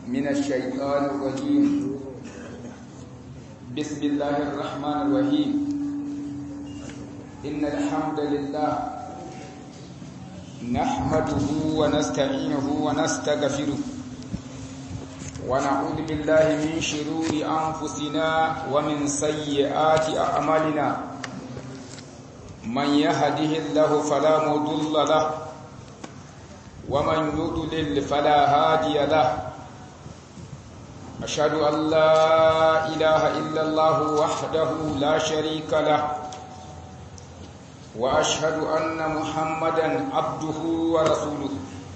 من الشيطان الرجيم بسم الله الرحمن الرحيم إن الحمد لله نحمده ونستعينه ونستغفره ونعوذ بالله من شرور أنفسنا ومن سيئات أعمالنا من يهده الله فلا مضل له ومن يضلل فلا هادي له أشهد أن لا إله إلا الله وحده لا شريك له وأشهد أن محمدا عبده ورسوله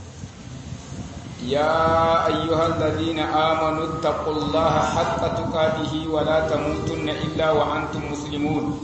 يا أيها الذين آمنوا اتقوا الله حق تقاته ولا تموتن إلا وأنتم مسلمون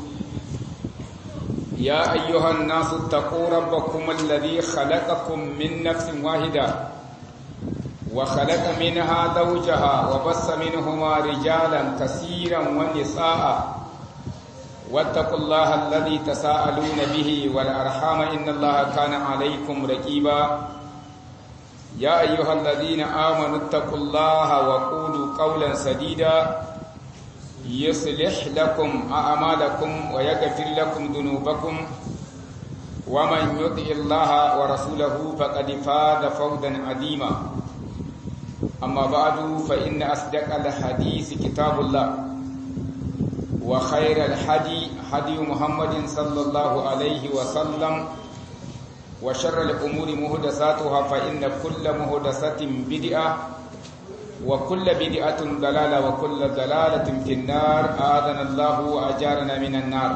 يا أيها الناس اتقوا ربكم الذي خلقكم من نفس واحدة وخلق منها زوجها وبث منهما رجالا كثيرا ونساء واتقوا الله الذي تساءلون به والأرحام إن الله كان عليكم رقيبا يا أيها الذين آمنوا اتقوا الله وقولوا قولا سديدا يصلح لكم أعمالكم ويغفر لكم ذنوبكم ومن يطع الله ورسوله فقد فاز فوزا عظيما أما بعد فإن أصدق الحديث كتاب الله وخير الحدي حدي محمد صلى الله عليه وسلم وشر الأمور مهدساتها فإن كل مهدسة بدعة وكل بدعة ضلالة وكل ضلالة في النار آذنا الله وأجارنا من النار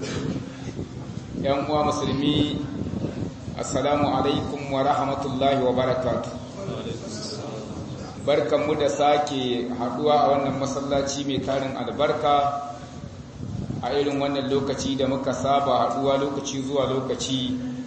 يا مسلمي السلام عليكم ورحمة الله وبركاته barkanmu da sake haduwa a wannan masallaci mai tarin albarka a irin wannan lokaci da muka saba haduwa lokaci zuwa lokaci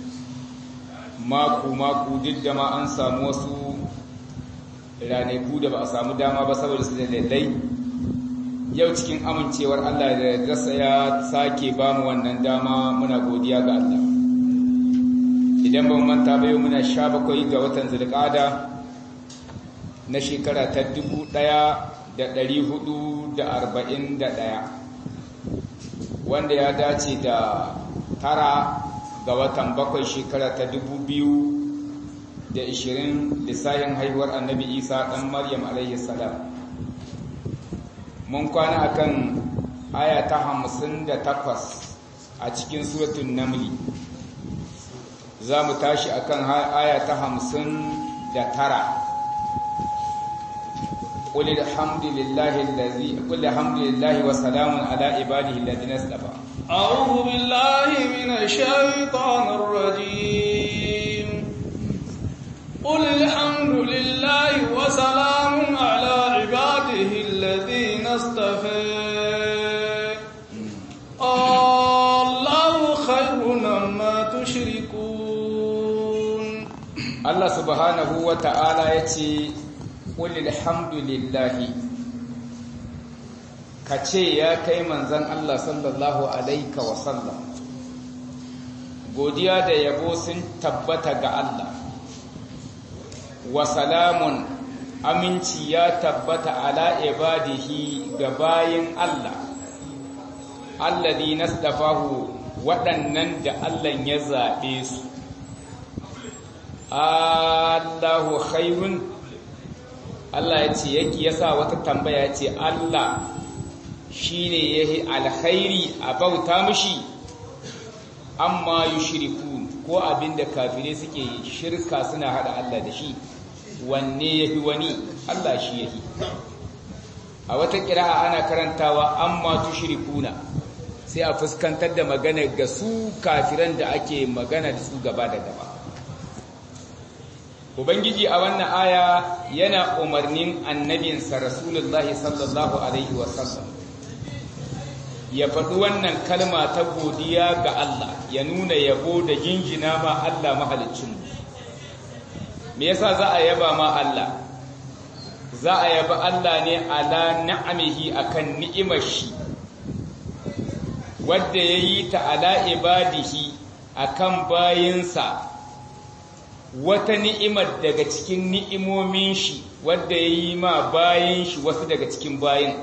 mako-mako duk da ma an samu wasu ranaku da ba a samu dama ba saboda su da lallai yau cikin amincewar Allah da rasa ya sake ba mu wannan dama muna godiya ga Allah idan ban manta ba yau muna sha bakwai ga watan zulqada na shekara ta dubu ɗaya da ɗari hudu da arba'in da ɗaya wanda ya dace da tara ga watan bakwai shekara ta dubu biyu da ishirin lissahin haihuwar annabi isa ɗan maryam alayhi salam mun kwana akan aya ta hamsin da takwas a cikin suratun namli za mu tashi akan aya ta hamsin da tara قل الحمد لله الذي قل الحمد لله وسلام على عباده الذين اصطفى أعوذ بالله من الشيطان الرجيم قل الحمد لله وسلام على عباده الذين اصطفى الله خير مما تشركون الله سبحانه وتعالى يتي Ƙulil hamdulillahi ka ce ya kai manzan Allah sallallahu Alaika wasallam godiya da yabo sun tabbata ga Allah wa salamun aminci ya tabbata ala ibadihi ga bayin Allah alladhi nastafahu waɗannan da Allah ya zaɓe su Allahu khairun Allah ya ce yake yasa wata tambaya ce Allah shine yahi alkhairi a bauta mishi amma yushriku ko abinda kafirai suke shirka suna hada Allah da shi wanne yafi wani Allah shi yahi a wata kira'a ana karantawa amma tushrikuna sai a fuskantar da magana ga su kafiran da ake magana da su gaba da gaba Ubangiji a wannan aya yana umarnin annabinsa Rasulullahi sallallahu Alaihi wasallam ya faɗi wannan kalma ta godiya ga Allah ya nuna yabo da jinjina ma Allah mahalicinmu. Me yasa za a yaba ma Allah? Za a yaba Allah ne ala na'amihi akan ni'imar shi, wadda ya yi ta ala ibadihi akan bayinsa wata ni'imar daga cikin ni'imomin shi wadda ya yi ma bayan shi wasu daga cikin bayan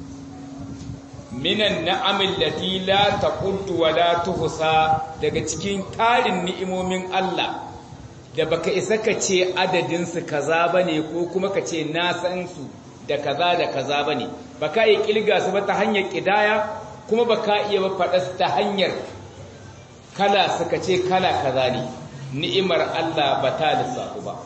minan na'amin lati la taquddu wa la tuhsa daga cikin tarin ni'imomin Allah da baka isa ka ce adadin su kaza bane ko kuma ka ce na san su da kaza da kaza bane baka yi kilga su ba ta hanyar kidaya kuma baka iya ba faɗa su ta hanyar kala suka ce kala kaza ne ni'imar Allah ba ta lissafu ba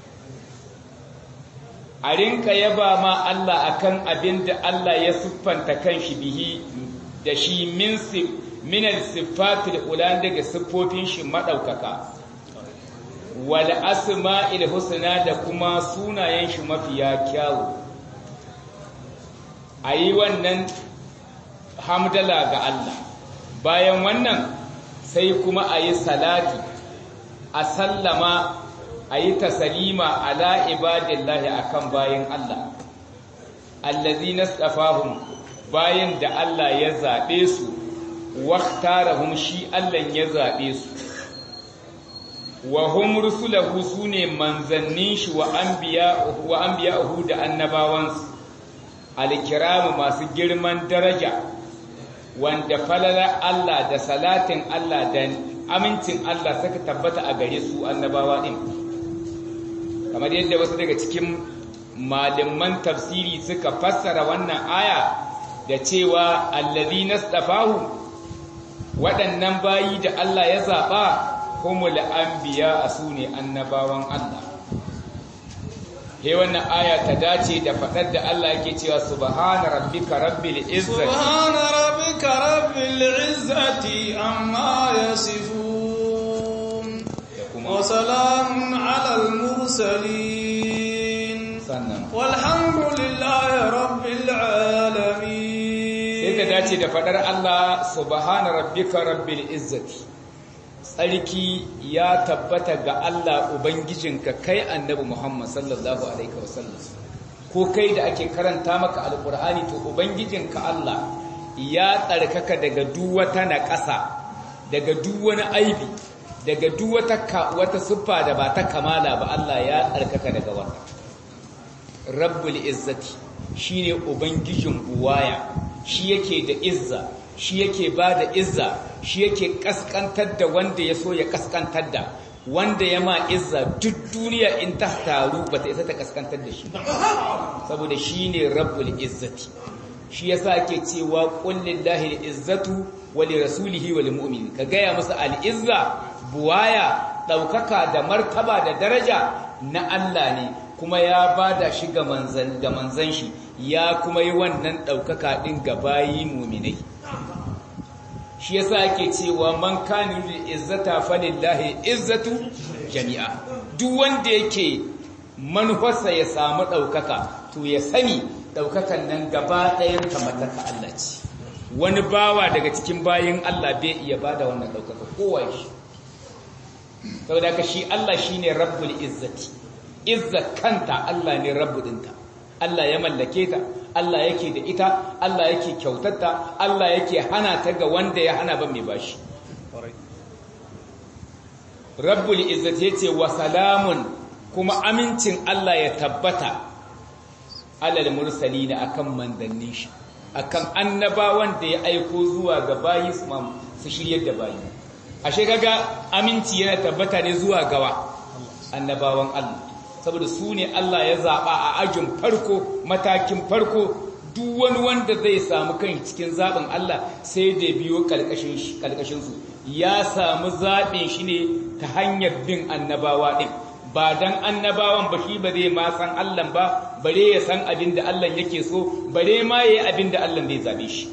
a rinka yaba ma Allah akan abin da Allah ya siffanta kanshi bihi da shi min minal sifatil ulan daga siffofin shi madaukaka wal asma'il husna da kuma sunayen shi mafiya kyawu ayi wannan hamdala ga Allah bayan wannan sai kuma ayi salati a sallama a yi tasalima ala ibadillahi akan bayan Allah allazi nastafahum bayan da Allah ya zaɓe su waqtarahum shi Allah ya zaɓe su wa hum rusulahu sune manzannin shi wa anbiya wa anbiya'uhu da annabawansu alkiramu masu girman daraja wanda falala Allah da salatin Allah da amincin Allah suka tabbata a gare su annabawa din kamar yadda wasu daga cikin malaman tafsiri suka fassara wannan aya da cewa allazi nastafahu waɗannan bayi da Allah ya zaɓa humul anbiya sune annabawan Allah he wannan aya ta dace da faɗar da Allah yake cewa subhana rabbika rabbil izzati subhana rabbika rabbil izzati amma yasifun wa salamun alal mursalin sannan walhamdulillahi rabbil alamin sai ta dace da faɗar Allah subhana rabbika rabbil izzati tsarki ya tabbata ga Allah Ubangijinka kai annabi Muhammad sallallahu Alaihi wasallam ko kai da ake karanta maka alkur'ani to Ubangijinka Allah ya tsarkaka daga duwata na ƙasa daga duwani aibi daga duwata wata siffa da ba ta kamala ba Allah ya tsarkaka daga wannan rabbul izzati shine ubangijin buwaya shi yake da izza shi yake ba da izza shi yake kaskantar da wanda ya so ya kaskantar da wanda ya ma izza duk duniya in ta taru ba ta isa ta kaskantar da shi saboda shi ne rabbul izzati shi yasa ake cewa kullillahi izzatu wa li rasulihi wa lil mu'minin ka gaya musu al-izza buwaya daukaka da martaba da daraja na Allah ne kuma ya bada shi ga manzan ga manzan shi ya kuma yi wannan daukaka din ga bayi mu'minai shi yasa ake cewa man kana lil izzata falillahi izzatu jami'a duk wanda yake manufarsa ya samu daukaka to ya sani daukakan nan gaba ɗayan ta mallaka Allah ce wani bawa daga cikin bayin Allah bai iya bada wannan daukaka kowa shi saboda haka shi Allah shine rabbul izzati izza kanta Allah ne rabbudinta Allah ya mallake ta Allah yake da ita Allah yake kyautatta Allah yake hana ta ga wanda ya hana ban mai bashi Rabbul izzati yace wa salamun kuma amincin Allah ya tabbata alal mursalina akan mandannin shi akan annabawan da ya aiko zuwa ga bayi su shiryar da bayi ashe kaga aminci yana tabbata ne zuwa gawa annabawan Allah saboda su ne Allah ya zaɓa a ajin farko matakin farko duk wani wanda zai samu kan cikin zaɓin Allah sai da biyo ƙalƙashinsu ya samu zaɓin shi ne ta hanyar bin annabawa ɗin ba don annabawan ba shi ba zai ma san Allah ba bare ya san abin da Allah yake so bare ma ya yi abin da Allah zai zaɓe shi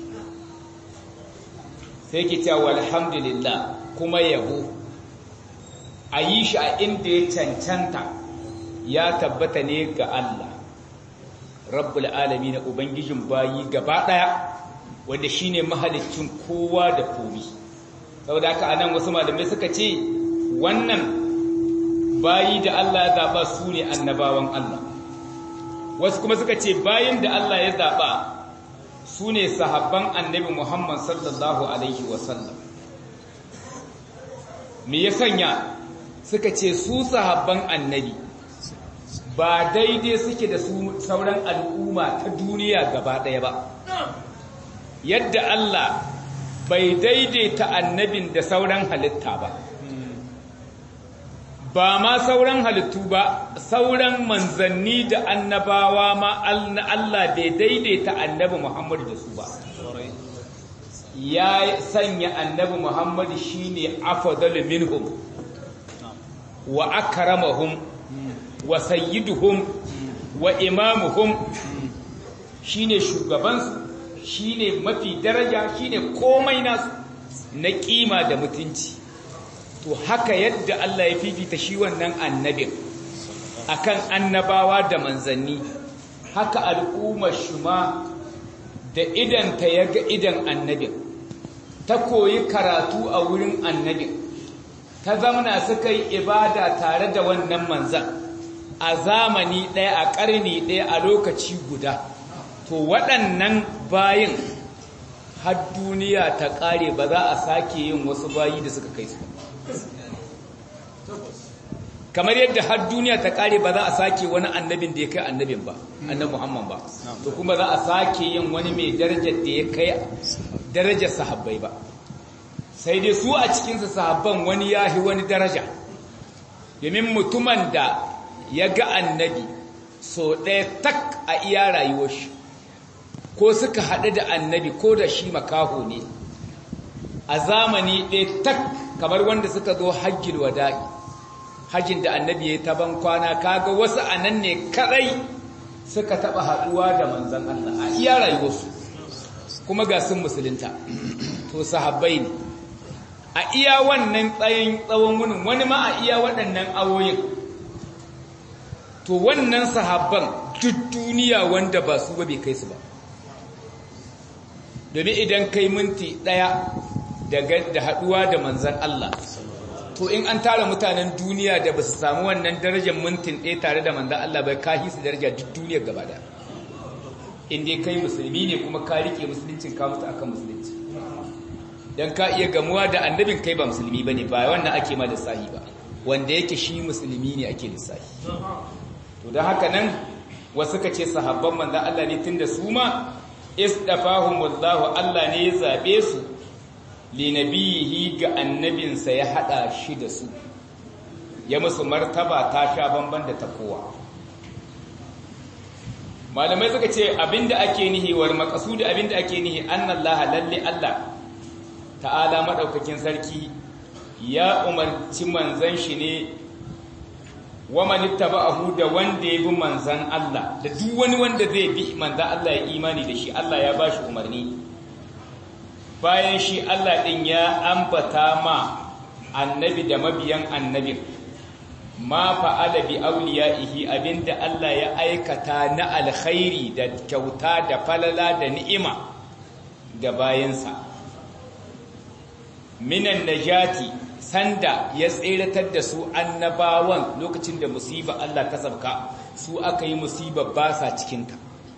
sai ki cewa alhamdulillah kuma yabo a yi shi a inda ya cancanta ya tabbata ne ga Allah rabbul alami na ubangijin bayi gaba daya wanda shine mahalicin kowa da komi saboda haka anan wasu malamai suka ce wannan bayi da Allah ya zaba su ne annabawan Allah wasu kuma suka ce bayin da Allah ya zaba su ne sahabban annabi Muhammad sallallahu alaihi wasallam me ya sanya suka ce su sahabban annabi ba daidai suke da su sauran al'umma ta duniya gaba ɗaya ba yadda Allah bai daidaita annabin da sauran halitta ba ba ma sauran halittu ba sauran manzanni da annabawa ma Allah bai daidaita annabi Muhammadu da su ba ya sanya annabi Muhammadu shine afdalu minhum wa akramahum wa sayyiduhum wa imamuhum shine shugabansu shine mafi daraja shine komai nasu na kima da mutunci to haka yadda Allah ya fifita shi wannan annabin akan annabawa da manzanni haka al'ummar shuma da idan ta yaga idan annabin ta koyi karatu a wurin annabin ta zamana suka yi ibada tare da wannan manzan a zamani ɗaya a ƙarni ɗaya a lokaci guda to waɗannan bayin har duniya ta ƙare ba za a sake yin wasu bayi da suka kai su kamar yadda har duniya ta ƙare ba za a sake wani annabin da ya kai annabin ba annabi muhammad ba to kuma za a sake yin wani mai darajar da ya kai darajar sahabbai ba sai dai su a cikinsa sahabban wani ya yi wani daraja domin mutumin da ya ga annabi so ɗaya tak a iya rayuwar shi ko suka haɗu da annabi ko da shi makaho ne a zamani ɗaya tak kamar wanda suka zo hajjil wada'i hajjin da annabi ya yi taban kwana kaga wasu a nan ne kaɗai suka taɓa haɗuwa da manzan Allah a iya rayuwarsu kuma ga sun musulunta to sahabbai ne a iya wannan tsayin tsawon wunin wani ma a iya waɗannan awoyin to wannan sahabban duk duniya wanda ba su ba bai kai su ba domin idan kai minti ɗaya da haɗuwa da manzan Allah to in an tara mutanen duniya da ba su samu wannan darajar mintin ɗaya tare da manzan Allah bai kahi su daraja duk duniyar gaba da inda kai musulmi ne kuma ka rike musuluncin ka mutu akan musulunci don ka iya gamuwa da annabin kai ba musulmi ba ne ba wannan ake ma lissahi ba wanda yake shi musulmi ne ake lissahi to da haka nan wasu ka ce sahabban manzan Allah ne tun da su ma isdafahumullahu Allah ne ya zabe su linabiyihi ga annabinsa ya hada shi da su ya musu martaba ta sha bamban da ta kowa malamai suka ce abinda ake nihi war maqsudi abinda ake nihi annallaha lalle Allah ta'ala madaukakin sarki ya umarci manzan shi ne wa man ittaba'ahu da wanda ya bi manzan Allah da duk wani wanda zai bi manzan Allah ya imani da shi Allah ya bashi umarni bayan shi Allah din ya ambata ma annabi da mabiyan annabin ma fa'ala bi awliyaihi abinda Allah ya aikata na alkhairi da kyauta da falala da ni'ima ga bayansa minan najati sanda ya tseratar da su annabawan lokacin da musiba Allah ta sabka su aka yi musiba ba sa cikinta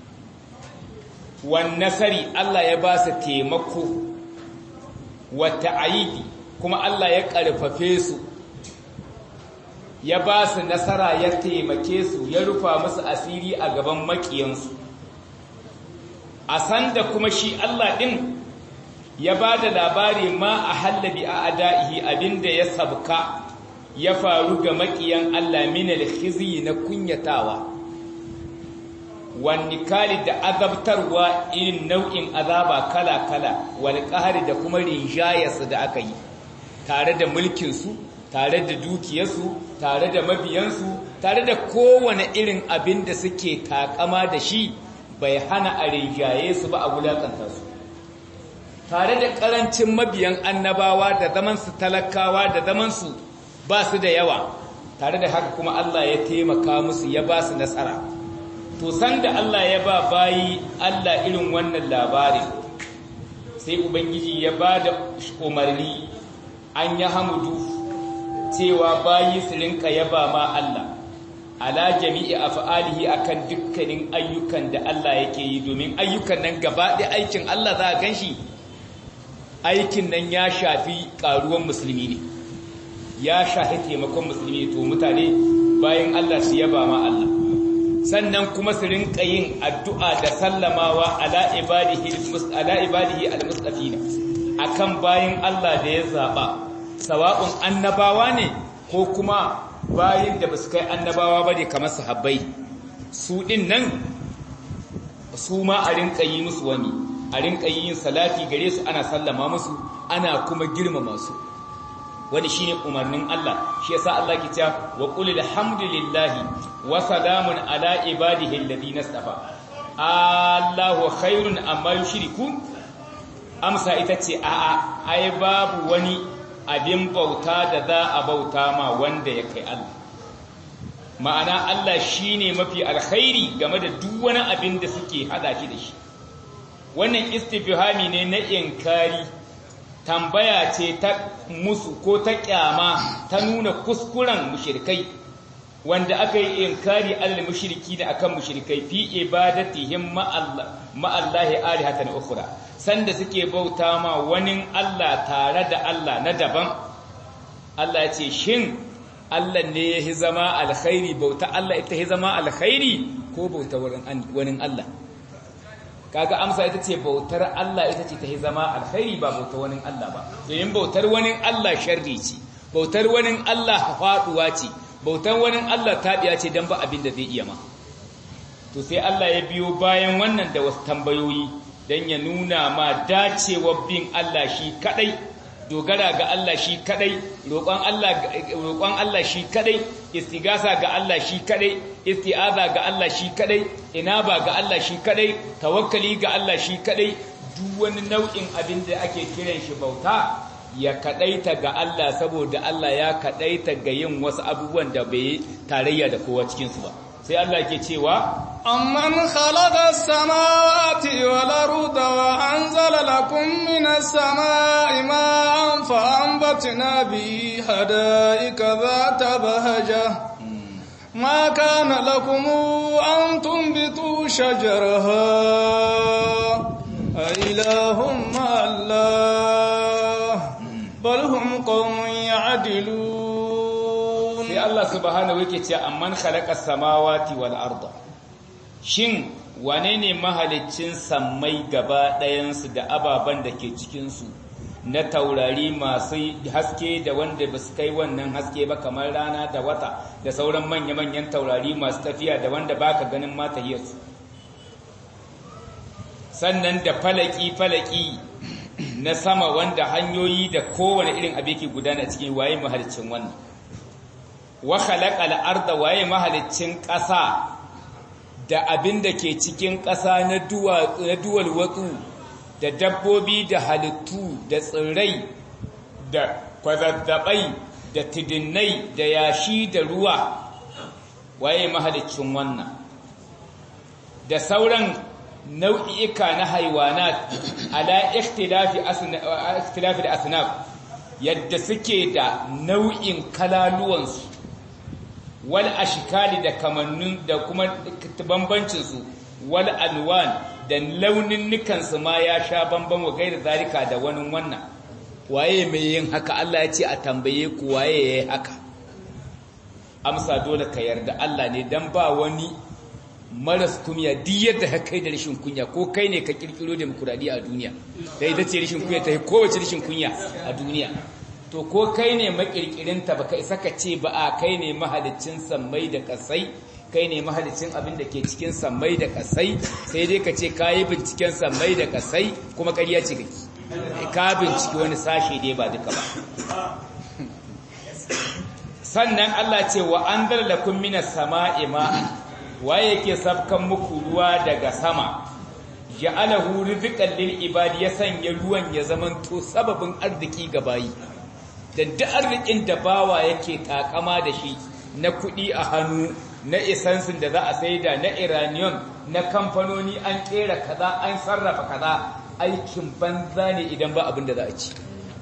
wan nasari Allah ya ba su taimako wata aidi kuma Allah ya ƙarfafe su ya ba su nasara ya taimake su ya rufa musu asiri a gaban makiyansu a sanda kuma shi Allah ɗin ya ba da labari ma a hallabi a ada'ihi abinda ya sabka ya faru ga makiyan Allah minal khizi na kunyatawa wani kali da azabtarwa irin nau'in azaba kala-kala wani ƙahari da kuma rinjayarsu da aka yi tare da mulkinsu tare da dukiyarsu tare da mabiyansu tare da kowane irin abin da suke takama da shi bai hana a rinjaye su ba a wulakanta su tare da ƙarancin mabiyan annabawa da zamansu talakawa da zamansu ba su da yawa tare da haka kuma Allah ya taimaka musu ya ba su nasara to san da Allah ya ba bayi Allah irin wannan labarin sai ubangiji ya ba da umarni an yi hamudu cewa bayi su rinka yaba ma Allah ala jami'i af'alihi akan dukkanin ayyukan da Allah yake yi domin ayyukan nan gaba ɗaya aikin Allah za a ganshi aikin nan ya shafi ƙaruwan musulmi ne ya shahi taimakon musulmi to mutane bayan Allah su yaba ma Allah sannan kuma su rinka yin addu'a da sallamawa ala ibadihi ala ibadihi almustafina akan bayan Allah da ya zaba sawa'un annabawa ne ko kuma bayin da basu kai annabawa bane kamar sahabbai su din nan su ma a rinka yi musu wani a rinka yin salati gare su ana sallama musu ana kuma girmama su wani shine umarnin Allah shi yasa Allah ke cewa wa qul alhamdulillahi wa salamun ala ibadihi alladhina istafa Allahu khairun amma yushrikun amsa ita ce a'a ai babu wani abin bauta da za a bauta ma wanda ya kai Allah ma'ana Allah shine mafi alkhairi game da duk wani abin da suke hada shi da shi wannan istifhami ne na inkari tambaya ce ta musu ko ta kyama ta nuna kuskuren mushrikai wanda aka yi inkari alal mushriki da akan mushrikai fi ibadatihim ma'allahi alihatan ukhra sanda suke bauta ma wani Allah tare da Allah na daban Allah ya ce shin Allah ne ya zama alkhairi bauta Allah ita ya zama alkhairi ko bauta wani Allah kaga amsa ita ce bautar Allah ita ce ta yi zama alkhairi ba bautar wani Allah ba domin bautar wani Allah sharri ce bautar wani Allah faduwa ce bautar wani Allah tabiya ce dan ba abin da zai iya ma to sai Allah ya biyo bayan wannan da wasu tambayoyi dan ya nuna ma dacewar bin Allah shi kadai dogara ga Allah shi kadai roƙon Allah roƙon Allah shi kadai istigasa ga Allah shi kadai isti'aza ga Allah shi kadai inaba ga Allah shi kadai tawakkali ga Allah shi kadai duk wani nau'in abin da ake kiran shi bauta ya kadaita ga Allah saboda Allah ya kadaita ga yin wasu abubuwan da bai tarayya da kowa cikin su ba sai Allah ke cewa amman khalaqa as-samawati wal arda wa anzala lakum minas samai ma'an fa anbatna bi hadaika dhata bahaja ما كان لكم أن تنبتوا شجرها أإله مع الله بل هم قوم يعدلون sai Allah subhanahu yake cewa amman khalaqa samawati wal arda shin wane ne mahaliccin sammai gaba ɗayansu da ababen da ke cikin su na taurari masu haske da wanda ba su kai wannan haske ba kamar rana da wata da sauran manya-manyan taurari masu tafiya da wanda baka ganin mata su sannan da falaki-falaki na sama wanda hanyoyi da kowane irin abu ke gudana cikin waye mahalicin wannan wa khalaqal arda waye mahalicin ƙasa da abin da ke cikin ƙasa na duwal watsu da dabbobi da halittu da tsirrai da kwazazzabai da tidinnai da yashi da ruwa waye mahalicin wannan da sauran nau'i'ika na haiwanat ala ikhtilafi da asnaf yadda suke da nau'in kalaluwansu wal ashkali da kamannin da kuma bambancinsu wal alwan da launin nukansu ma ya sha bamban wa gaira zalika da wani wannan waye mai yin haka Allah ya ce a tambaye ku waye yayi haka amsa dole ka yarda Allah ne dan ba wani maras kunya duk yadda ka kai da rashin kunya ko kai ne ka kirkiro demokuraɗiyya a duniya da ita ce rashin kunya ta kowace rashin kunya a duniya to ko kai ne makirkirinta baka isa ka ce ba a kai ne mahalicin sammai da kasai kai ne mahalicin abin da ke cikin sammai da kasai sai dai ka ce ka yi binciken sammai da kasai kuma ƙarya ce gaki ka binciki wani sashe dai ba duka ba sannan Allah ce wa an lakum minas sama'i ma waye yake sabkan muku ruwa daga sama ja'alahu rizqan lil ibadi ya sanya ruwan ya zamanto sababin arziki ga bayi da duk arzikin da bawa yake takama da shi na kuɗi a hannu na isansin da za a saida na iraniyon na kamfanoni an kera kaza an sarrafa kaza aikin banza ne idan ba abin da za a ci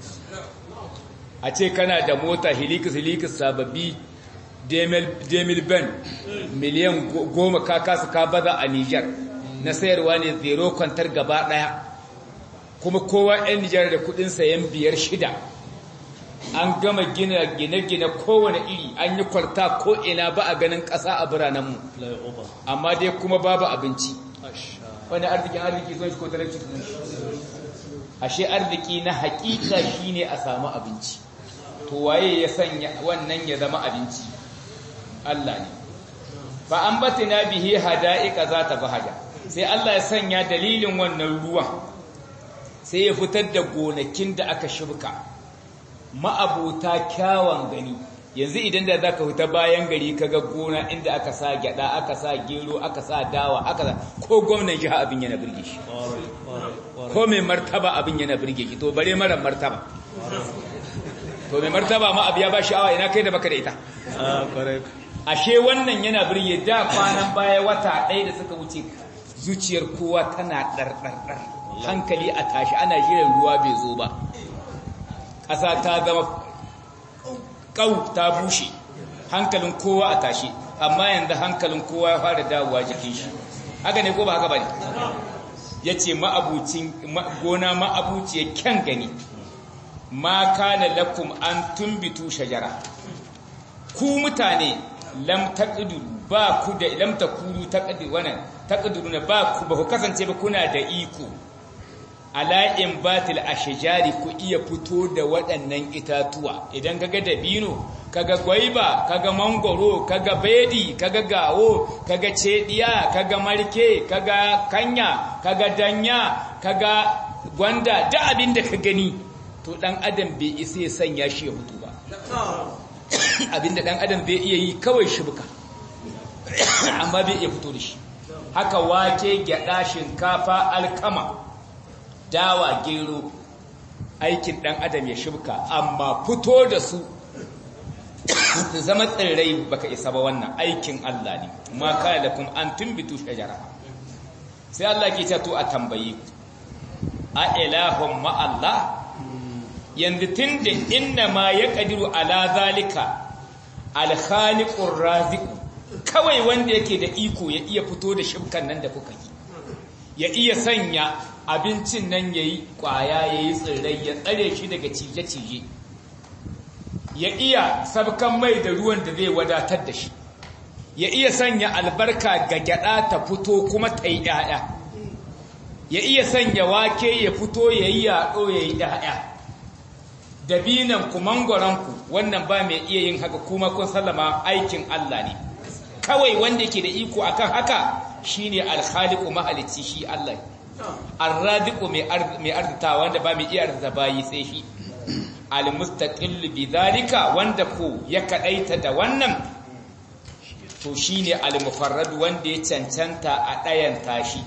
a ce kana da mota hilikus hilikus sababbi demil ben miliyan goma ka kasu ka baza a nijar na sayarwa ne zero kwantar gaba daya kuma kowa 'yan nijar da kudin sayan biyar shida an gama gina gine-gine kowane iri an yi kwarta ko ina ba a ganin ƙasa a biranenmu amma dai kuma babu abinci wani arzikin arziki zuwa shi ko talauci ashe arziki na hakika shine a samu abinci to waye ya sanya wannan ya zama abinci Allah ne fa ambatina bihi hada'iqa zata bahaja sai Allah ya sanya dalilin wannan ruwan sai ya fitar da gonakin da aka shibka ma'abuta kyawan gani yanzu idan da zaka fita bayan gari kaga gona inda aka sa gyada aka sa gero aka sa dawa aka sa ko gwamnan jiha abin yana birge shi ko mai martaba abin yana birge shi to bare mara martaba to mai martaba ma abu ya ba sha'awa ina kai da baka da ita ashe wannan yana birge da kwanan baya wata ɗaya da suka wuce zuciyar kowa tana ɗarɗarɗar hankali a tashi ana shirin ruwa bai zo ba ƙasa ta zama ƙau ta bushe hankalin kowa a tashi amma yanzu hankalin kowa ya fara dawowa jikin shi haka ne ko ba haka ba ne ya ce gona ma'abuciyar kyan gani ma kana lakum an tumbitu shajara ku mutane lam taqdiru ba ku da lam takuru taqdiru wannan taqdiruna ba ku ba ku kasance ba kuna da iko ala in batil ashjari ku iya fito da waɗannan itatuwa idan kaga dabino kaga gwaiba kaga mangoro kaga bedi kaga gawo kaga cediya kaga marke kaga kanya kaga danya kaga gwanda da abin da ka gani to dan adam bai isa ya sanya shi ya fito ba abinda dan adam zai iya yi kawai shibka amma bai iya fito da shi haka wake gyada shinkafa alkama dawa gero aikin dan adam ya shibka amma fito da su su zama tsirrai baka isa ba wannan aikin Allah ne ma kana lakum an tumbitu shajara sai Allah ke to a tambayi a ilahum ma Allah yanzu tunda inna ma ya kadiru ala zalika alkhaliqur raziqu kawai wanda yake da iko ya iya fito da shibkan nan da kuka yi ya iya sanya abincin nan yayi kwaya yayi tsirrai ya tsare shi daga cije-cije ya iya sabkan mai da ruwan da zai wadatar da shi ya iya sanya albarka ga gyada ta fito kuma ta yi ƴaƴa ya iya sanya wake ya fito ya yi yaɗo ya yi ƴaƴa dabinan ku mangoranku wannan ba mai iya yin haka kuma kun sallama aikin Allah ne kawai wanda yake da iko akan haka shine al-khaliqu mahalicci shi Allah ar-radiqu mai arzita wanda ba mai iya arzita bayi sai shi al-mustaqil bi dhalika wanda ko ya kadaita da wannan to shine al-mufarrad wanda ya cancanta a dayan tashi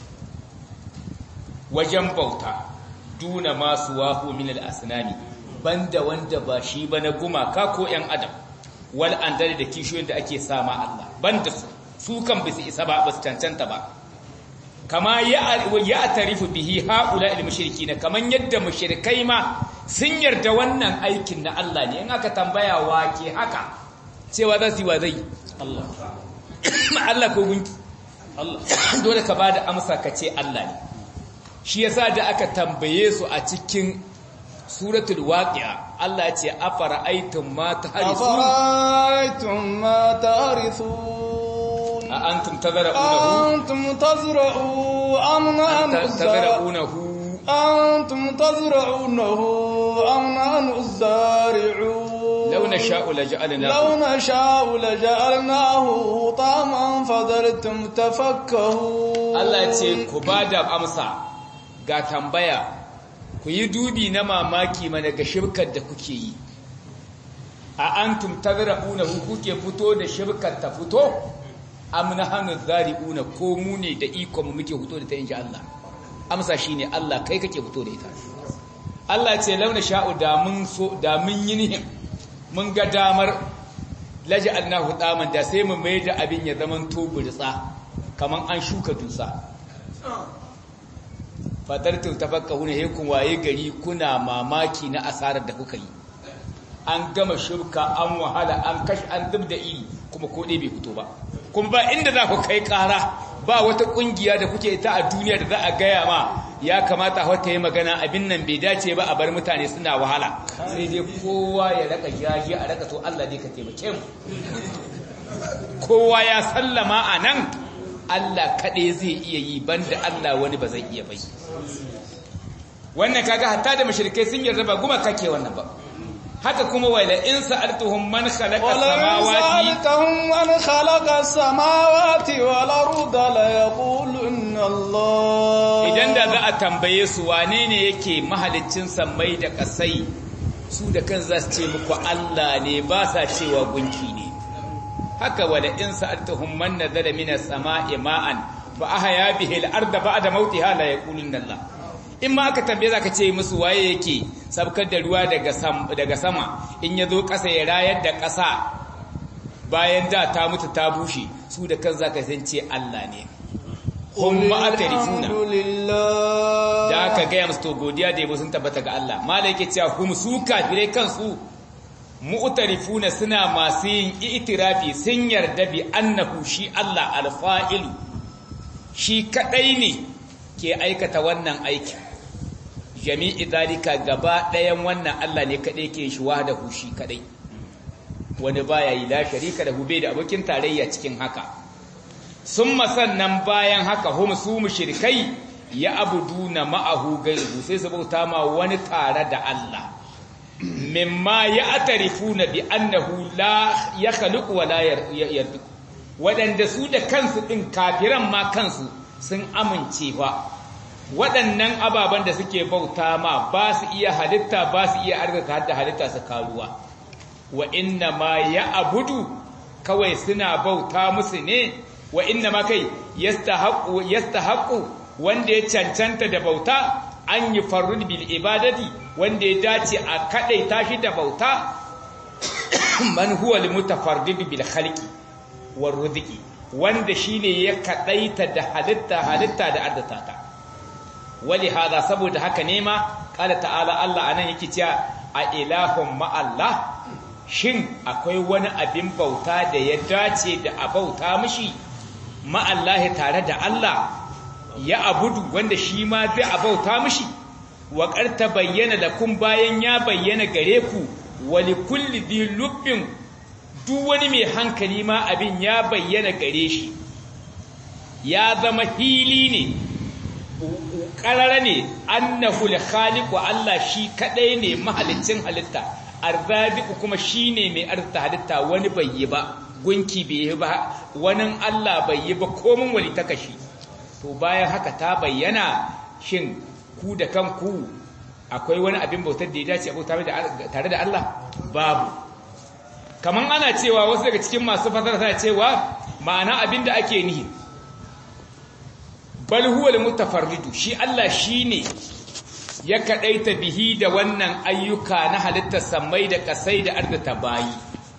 wajen bauta duna masu wahu min al-asnami banda wanda ba shi ba na gumaka ko ‘yan adam wal an da kishiyoyin da ake sama Allah banda su su kan bisa isa ba ba su cancanta ba kama ya tarifu bihi haula il mushriki na kaman yadda mushrikai ma sun yarda wannan aikin na Allah ne in aka tambaya wa ke haka cewa za su yi wa zai Allah Allah ko gunki Allah dole ka bada amsa ka ce Allah ne shi yasa da aka tambaye su a cikin suratul waqi'a Allah ya ce afara aitum ma tahrisun أفرأيتم ما تحرثون a antum tazra'unahu أنتم تزرعوا أم نحن الزارعون tazra'unahu أنتم تزرعونه أم نحن الزارعون law nasha'u laj'alnahu لو نشاء لجعلناه طعما فظلتم تفكهون Allah ya ce ku bada amsa ga tambaya ku yi dubi na mamaki mana ga shirkar da kuke yi a antum tazra'unahu kuke fito da shirkar ta fito am nahnu zari'una ko mu ne da iko mu muke fito da ta inji Allah amsa shine Allah kai kake fito da ita Allah ce launa sha'u da mun so da mun yi nihin mun ga damar laj'alnahu daman da sai mu mai da abin ya zaman to burtsa kaman an shuka dusa fatartum tafakkahuna he kun waye gari kuna mamaki na asarar da kuka yi an gama shirka an wahala an kashi an duk da iri kuma ko dai bai fito ba kuma ba inda za ku kai ƙara ba wata ƙungiya da kuke ta a duniya da za a gaya ma ya kamata hota yi magana abin nan bai dace ba a bar mutane suna wahala sai dai kowa ya raka jaji a raka to Allah dai ka taimake mu kowa ya sallama a nan Allah kaɗai zai iya yi banda Allah wani ba zai iya bai wannan kaga hatta da mushrikai sun yarda ba guma kake wannan ba haka kuma wala in sa'altuhum man khalaqa samawati sa'altuhum man khalaqa samawati wal arda la yaqulunna Allah idan da za a tambaye su wane ne yake mahaliccin sammai da kasai su da kan za su ce muku Allah ne ba sa cewa gunki ne haka wala in sa'altuhum man nazala minas sama'i ma'an fa ahya bihi al-ardha ba'da mawtiha la yaqulunna Allah in ma aka tambaye zaka ce musu waye yake sabkar da ruwa daga daga sama in yazo ƙasa ya rayar da ƙasa bayan da ta mutu ta bushe su da kan zaka san ce Allah ne hum ma'atarifuna da aka gaya musu to godiya da yabo sun tabbata ga Allah malai yake cewa hum su kafirai kansu mu'tarifuna suna masu yin itirafi sun yarda bi annahu shi Allah alfa'ilu shi kadai ne ke aikata wannan aikin jami'i zalika gaba ɗayan wannan Allah ne kaɗai ke shi wahdahu shi kaɗai wani baya yi la sharika da hube da abokin tarayya cikin haka sun sannan bayan haka hum su mushrikai ya abuduna ma'ahu gairu sai su bauta ma wani tare da Allah mimma ya atarifuna bi annahu la yakhluqu wa la yarzuqu wadanda su da kansu din kafiran ma kansu sun amince ba waɗannan ababen da suke bauta ma ba su iya halitta ba su iya arzika hadda halitta su karuwa wa inna ma ya abudu kawai suna bauta musu ne wa inna ma kai yastahaqqu yastahaqqu wanda ya cancanta da bauta an yi farrud bil ibadati wanda ya dace a kadaita shi da bauta man huwa al mutafarrid bil khalqi war rizqi wanda shine ya kadaita da halitta halitta da addatata wali hada saboda haka ne ma kala ta'ala Allah anan yake cewa a ilahun ma Allah shin akwai wani abin bauta da ya dace da a bauta mishi ma Allah tare da Allah ya abudu wanda shi ma zai a bauta mishi wa qarta bayyana lakum bayan ya bayyana gare ku wali kulli di lubbin duk wani mai hankali ma abin ya bayyana gare shi ya zama hili ne ƙarara ne annahu al-khaliqu Allah shi kadai ne mahalicin halitta arzabiku kuma shine mai arzuta halitta wani bai yi ba gunki bai yi ba wani Allah bai yi ba komin wali ta kashi to bayan haka ta bayyana shin ku da kanku akwai wani abin bautar da ya dace a bauta tare da Allah babu kaman ana cewa wasu daga cikin masu fasara tana cewa ma'ana abin da ake nihi bal huwa al-mutafarridu shi Allah shine ya kadaita bihi da wannan ayyuka na halittar samai da kasai da ardata bayi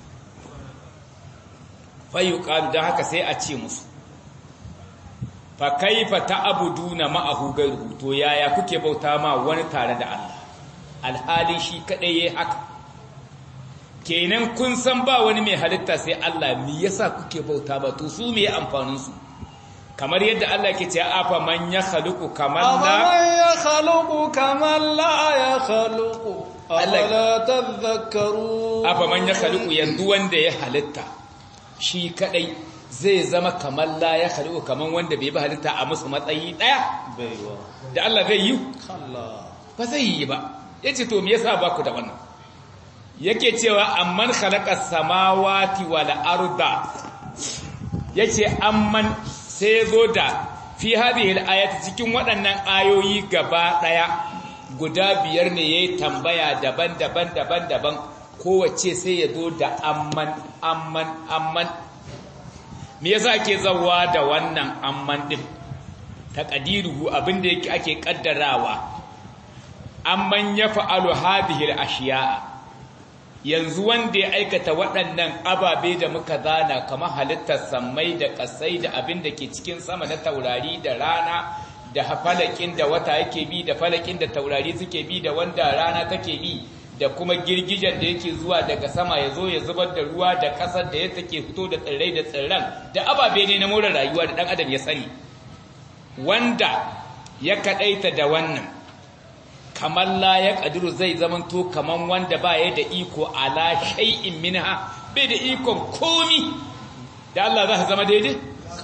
fayuqalu dan haka sai a ce musu fa kaifa ta'buduna ma'ahu ghayruhu to yaya kuke bauta ma wani tare da Allah alhali shi kadai yayi haka kenan kun san ba wani mai halitta sai Allah me yasa kuke bauta ba to su me amfanin su kamar yadda Allah ke ce afa man ya khaluqu kaman la man ya khaluqu kaman la ya khaluqu afala tadhakkaru afa man ya khaluqu yanzu wanda ya halitta shi kadai zai zama kaman la ya khaluqu kaman wanda bai ba halitta a musu matsayi daya baiwa da Allah zai yi Allah ba zai yi ba yace to me yasa ba ku da wannan yake cewa amman khalaqa samawati wal arda yace amman sai zo da fi hadhihi al cikin waɗannan ayoyi gaba ɗaya guda biyar ne yayi tambaya daban-daban daban-daban kowace sai ya zo da amman amman amman me yasa ake zawa da wannan amman din taqdiruhu abinda yake ake kaddarawa amman yaf'alu hadhihi al-ashiya'a yanzu wanda ya aikata waɗannan ababe da muka zana kamar halittar sammai da ƙasai da abin da ke cikin sama na taurari da rana da falakin da wata yake bi da falakin da taurari suke bi da wanda rana take bi da kuma girgijen da yake zuwa daga sama ya zo ya zubar da ruwa da ƙasar da ya take fito da tsirrai da tsirran da ababe ne na more rayuwa da ɗan adam ya sani wanda ya kadaita da wannan kamar la ya kadiru zai zamanto kaman wanda ba ya da iko ala shay'in minha bai da ikon komi da Allah za ta zama daidai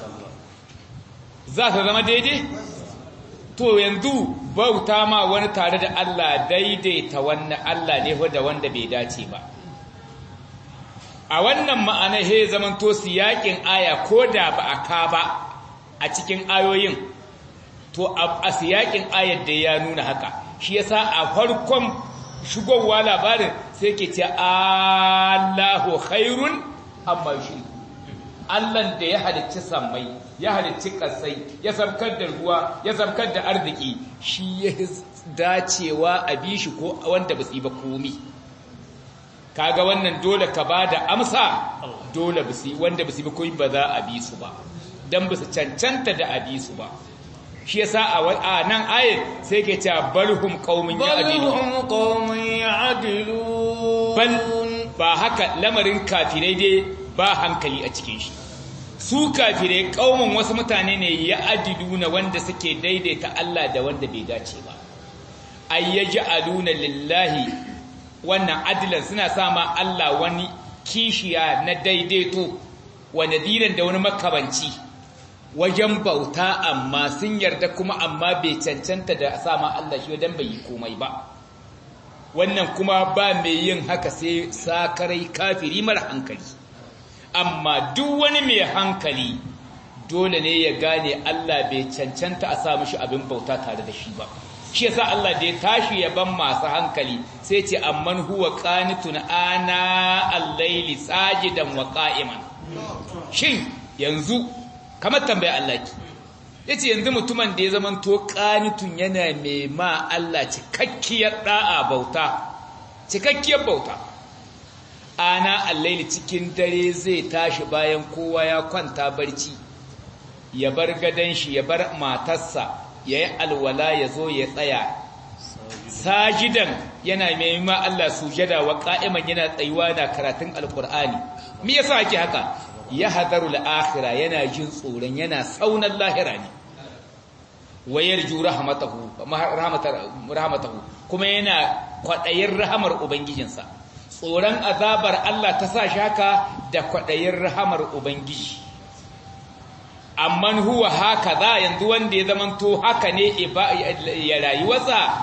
za ta zama daidai to yanzu bauta ma wani tare da Allah daidaita wannan Allah ne da wanda bai dace ba a wannan ma'ana he zamanto siyakin aya ko da ba a ka ba a cikin ayoyin to a siyakin ayar da ya nuna haka shi yasa a farkon shigowa labarin sai ke ce Allahu khairun amma shi Allah da ya halicci sammai ya halicci kasai ya sabkar da ruwa ya sabkar da arziki shi ya dacewa a bi shi ko wanda ba su yi ba komi kaga wannan dole ka ba da amsa dole ba su wanda ba su yi ba komi ba za a bi su ba dan ba su cancanta da a bi su ba shi yasa a nan ayat sai ke cewa balhum qaumun ya'dilun balhum qaumun ya'dilun bal ba haka lamarin kafirai dai ba hankali a cikin shi su kafirai kaumun wasu mutane ne ya'diluna wanda suke daidaita Allah da wanda bai dace ba ayyaj'aluna lillahi wannan adilan suna sama Allah wani kishiya na daidaito wa nadiran da wani makabanci wajen bauta amma sun yarda kuma amma bai cancanta da sama Allah shi wajen bai yi komai ba wannan kuma ba mai yin haka sai sakarai kafiri mara hankali amma duk wani mai hankali dole ne ya gane Allah bai cancanta a sa mishi abin bauta tare da shi ba shi yasa Allah da ya tashi ya ban masu hankali sai ce amman huwa qanitun ana al-layli sajidan wa qa'iman shin yanzu kamar tambaya Allah ki yace yanzu mutumin da ya zaman to qanitun yana mai ma Allah cikakkiyar da'a bauta cikakkiyar bauta ana al-layli cikin dare zai tashi bayan kowa ya kwanta barci ya bar gadan shi ya bar matarsa ya yi alwala ya zo ya tsaya sajidan yana mai ma Allah sujada wa qa'iman yana tsayuwa da karatun alqur'ani me yasa ake haka ya hadaru al-akhirah yana jin tsoron yana saunan lahira ne wayar ju rahmatahu rahmatahu kuma yana kwadayin rahamar ubangijinsa tsoron azabar Allah ta sa shaka da kwadayin rahamar ubangiji amman huwa haka za yanzu wanda ya zamanto haka ne ya rayuwarsa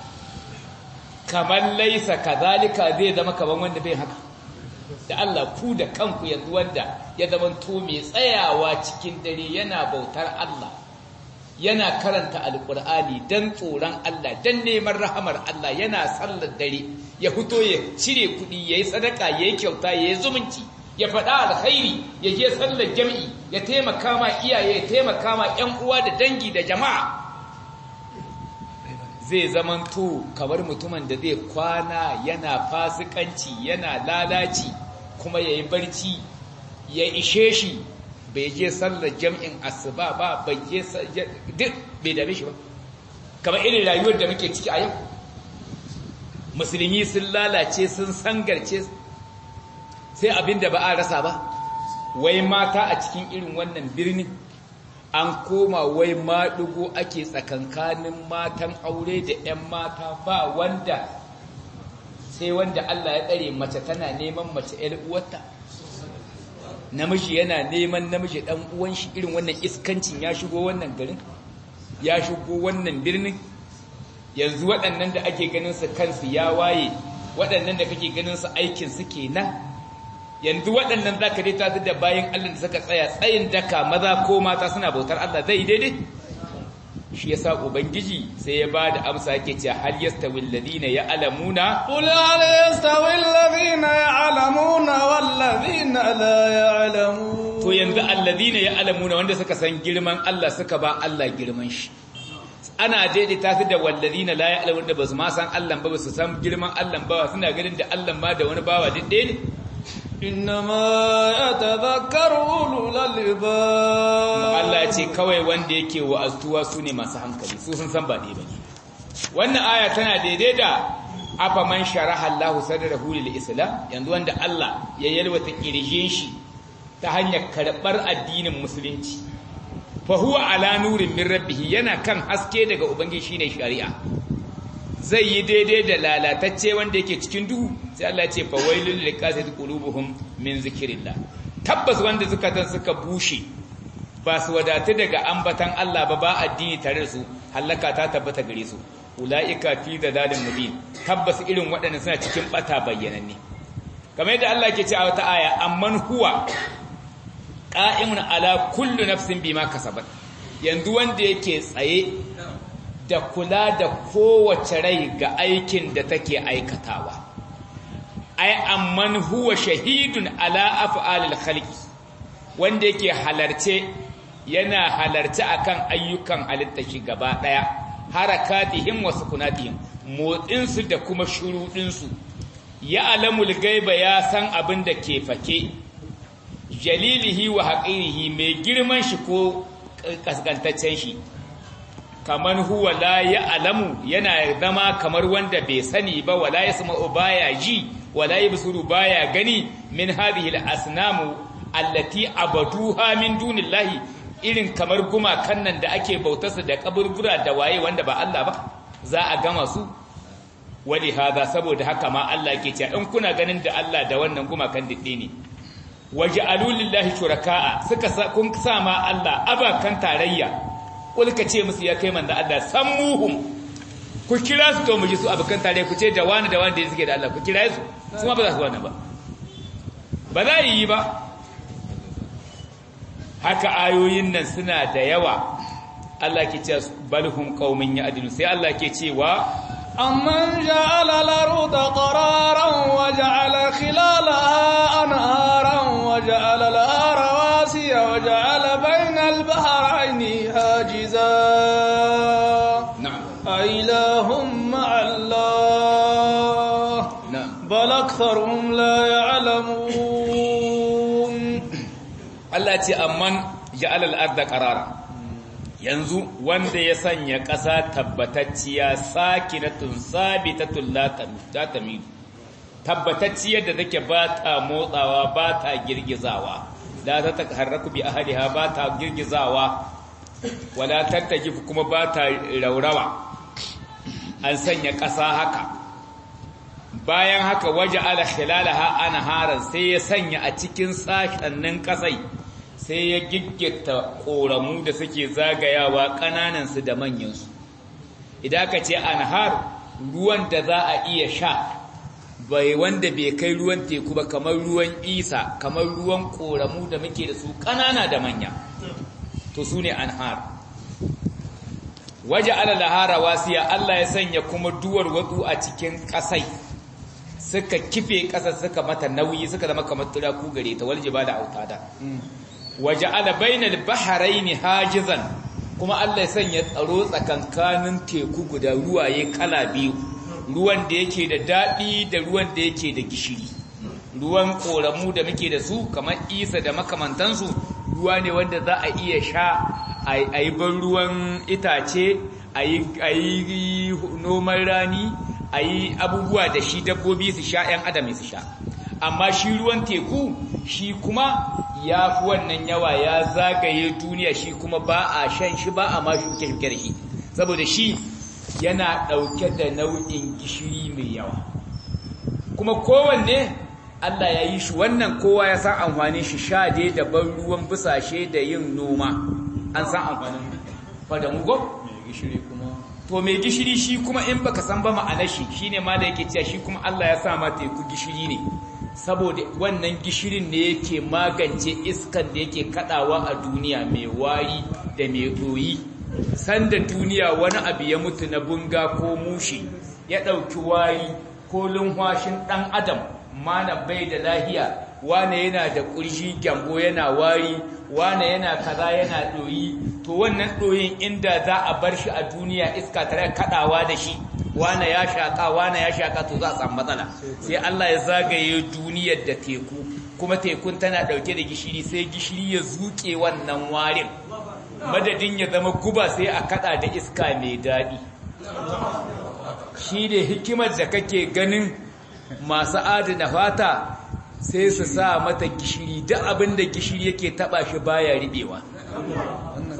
kamar laisa kazalika zai zama kaman wanda bai haka da Allah ku da kanku yanzu wanda ya zamanto mai tsayawa cikin dare yana bautar Allah yana karanta alkur'ani dan tsoron Allah dan neman rahamar Allah yana sallar dare ya fito ya cire kuɗi yayi sadaka yayi kyauta yayi zumunci ya faɗa alkhairi ya je sallar jami'i ya taimaka ma iyaye ya taimaka ma ƴan uwa da dangi da jama'a zai zamanto kamar mutumin da zai kwana yana fasikanci yana lalaci kuma yayi barci ya ishe shi bai je sallar jami'in asuba ba bai je duk bai dame shi ba kamar irin rayuwar da muke ciki a yau musulmi sun lalace sun sangarce sai abin da ba a rasa ba wai mata a cikin irin wannan birnin an koma wai maɗugo ake tsakankanin matan aure da 'yan mata ba wanda sai wanda Allah ya tsare mace tana neman mace 'yar uwarta namiji yana neman namiji ɗan uwan shi irin wannan iskancin ya shigo wannan garin ya shigo wannan birnin yanzu waɗannan da ake ganin su kansu ya waye waɗannan da kake ganin su aikin su kenan yanzu waɗannan za ka dai ta da bayan Allah da suka tsaya tsayin daka maza ko mata suna bautar Allah zai daidai shi yasa ubangiji sai ya ba da amsa yake cewa hal yastawi alladhina ya'lamuna qul hal yastawi alladhina ya'lamuna wal ladhina la ya'lamun to yanzu alladhina ya'lamuna wanda suka san girman Allah suka ba Allah girman shi ana daidaita su da walladhina la ya'lamun da basu ma san Allah ba basu san girman Allah ba suna ganin da Allah ma da wani bawa duk ɗaya ne innama yatadhakkaru ulul albab Allah ya ce kawai wanda yake wa'azuwa su ne masu hankali su sun san ba ne bane wannan aya tana daidai da afa man sharaha Allahu sadrahu lil islam yanzu wanda Allah ya yalwata kirjin shi ta hanyar karbar addinin musulunci fa huwa ala nurin min rabbih yana kan haske daga ubangiji shine shari'a zai yi daidai da lalatacce wanda yake cikin duhu sai Allah ya ce fa wailul liqasati qulubuhum min zikrillah tabbas wanda zukatan suka bushe ba su wadatu daga ambatan Allah ba ba addini tare da su halaka ta tabbata gare su ulaika fi dalalin mubin tabbas irin waɗannan suna cikin bata bayyananne kamar yadda Allah ke ce a wata aya amman huwa qa'imun ala kullu nafsin bima kasabat yanzu wanda yake tsaye da kula da kowace rai ga aikin da take aikatawa ai amman huwa shahidun ala af'alil khalqi wanda yake halarce yana halarce akan ayyukan halitta shi gaba daya harakatihim wa sukunatihim motsin su da kuma shurudin su ya alamul gaiba ya san abin da ke fake jalilihi wa haqirihi mai girman shi ko kaskantaccen shi kaman huwa la ya alamu yana zama kamar wanda bai sani ba wala yasma'u baya ji wala yabsuru baya gani min hadhihi al-asnamu allati abaduha min dunillahi irin kamar gumakan nan da ake bautarsa da kaburbura da waye wanda ba Allah ba za a gama su wali hada saboda haka ma Allah ke cewa in kuna ganin da Allah da wannan gumakan didde ne waja'alu lillahi shuraka'a suka kun sa ma Allah abakan tarayya kulka ce musu ya kai manzo Allah sammuhum ku kira su to mu ji su abakan tarayya ku ce da wani da wani da suke da Allah ku kira su kuma ba za su wannan ba ba za yi ba haka ayoyin nan suna da yawa Allah ke ce balhum qaumin ya'dilu sai Allah ke cewa أمن جعل الأرض قرارا وجعل خلالها أنهارا وجعل لها رواسي وجعل بين البحرين حاجزا نعم أإله مع الله نعم بل أكثرهم لا يعلمون Allah ce amman ja'al al-ardha qarara yanzu wanda ya sanya ƙasa tabbatacciya sakinatun sabitatun la tamid tabbatacciyar da take ba ta motsawa ba ta girgizawa la ta taharraku bi ahliha ba ta girgizawa wala tattajifu kuma ba ta raurawa an sanya ƙasa haka bayan haka waje ala khilalaha anharan sai ya sanya a cikin sashennin ƙasai sai ya giggita ƙoramu da suke zagayawa ƙananansu da manyansu idan ka ce anhar ruwan da za a iya sha bai wanda bai kai ruwan teku ba kamar ruwan isa kamar ruwan ƙoramu da muke da su ƙanana da manya to su ne anhar waje alalahara wasiya Allah ya sanya kuma duwar watsu a cikin ƙasai suka kife ƙasa suka mata nauyi suka zama kamar turaku gare ta walje ba da autada waje ala bainal baharaini hajizan kuma Allah ya sanya tsaro tsakankanin teku guda ruwaye kala biyu ruwan da yake da daɗi da ruwan da yake da gishiri ruwan ƙoramu da muke da su kamar isa da makamantansu ruwa ne wanda za a iya sha a yi ban ruwan itace a yi noman rani a yi abubuwa da shi dabbobi su sha 'yan adam su sha amma shi ruwan teku shi kuma ya fi wannan yawa ya zagaye duniya shi kuma ba a shan shi ba a ma shuke-shuke da shi saboda shi yana ɗauke da nau'in gishiri mai yawa kuma kowanne Allah ya yi shi wannan kowa ya san amfanin shi sha dai da ban ruwan busashe da yin noma an san amfanin fadamu go gishiri kuma to mai gishiri shi kuma in baka san ba ma'anar shi shine ma da yake cewa shi kuma Allah ya sa ma teku gishiri ne saboda wannan gishirin ne yake magance iskan da yake kadawa a duniya mai wari da mai doyi sanda duniya wani abu ya mutu na bunga ko mushi ya dauki wari ko lunhwashin dan adam mana bai da lahiya wane yana da kurji gyambo yana wari wane yana kaza yana doyi to wannan doyin inda za a bar shi a duniya iska tare kadawa da shi wane ya shaka wane ya shaka to za a samu matsala sai Allah ya zagaye duniyar da teku kuma tekun tana dauke da gishiri sai gishiri ya zuke wannan warin madadin ya zama guba sai a kada da iska mai daɗi shi ne hikimar da kake ganin masu adana fata sai su sa mata gishiri duk abin da gishiri yake taba shi baya ribewa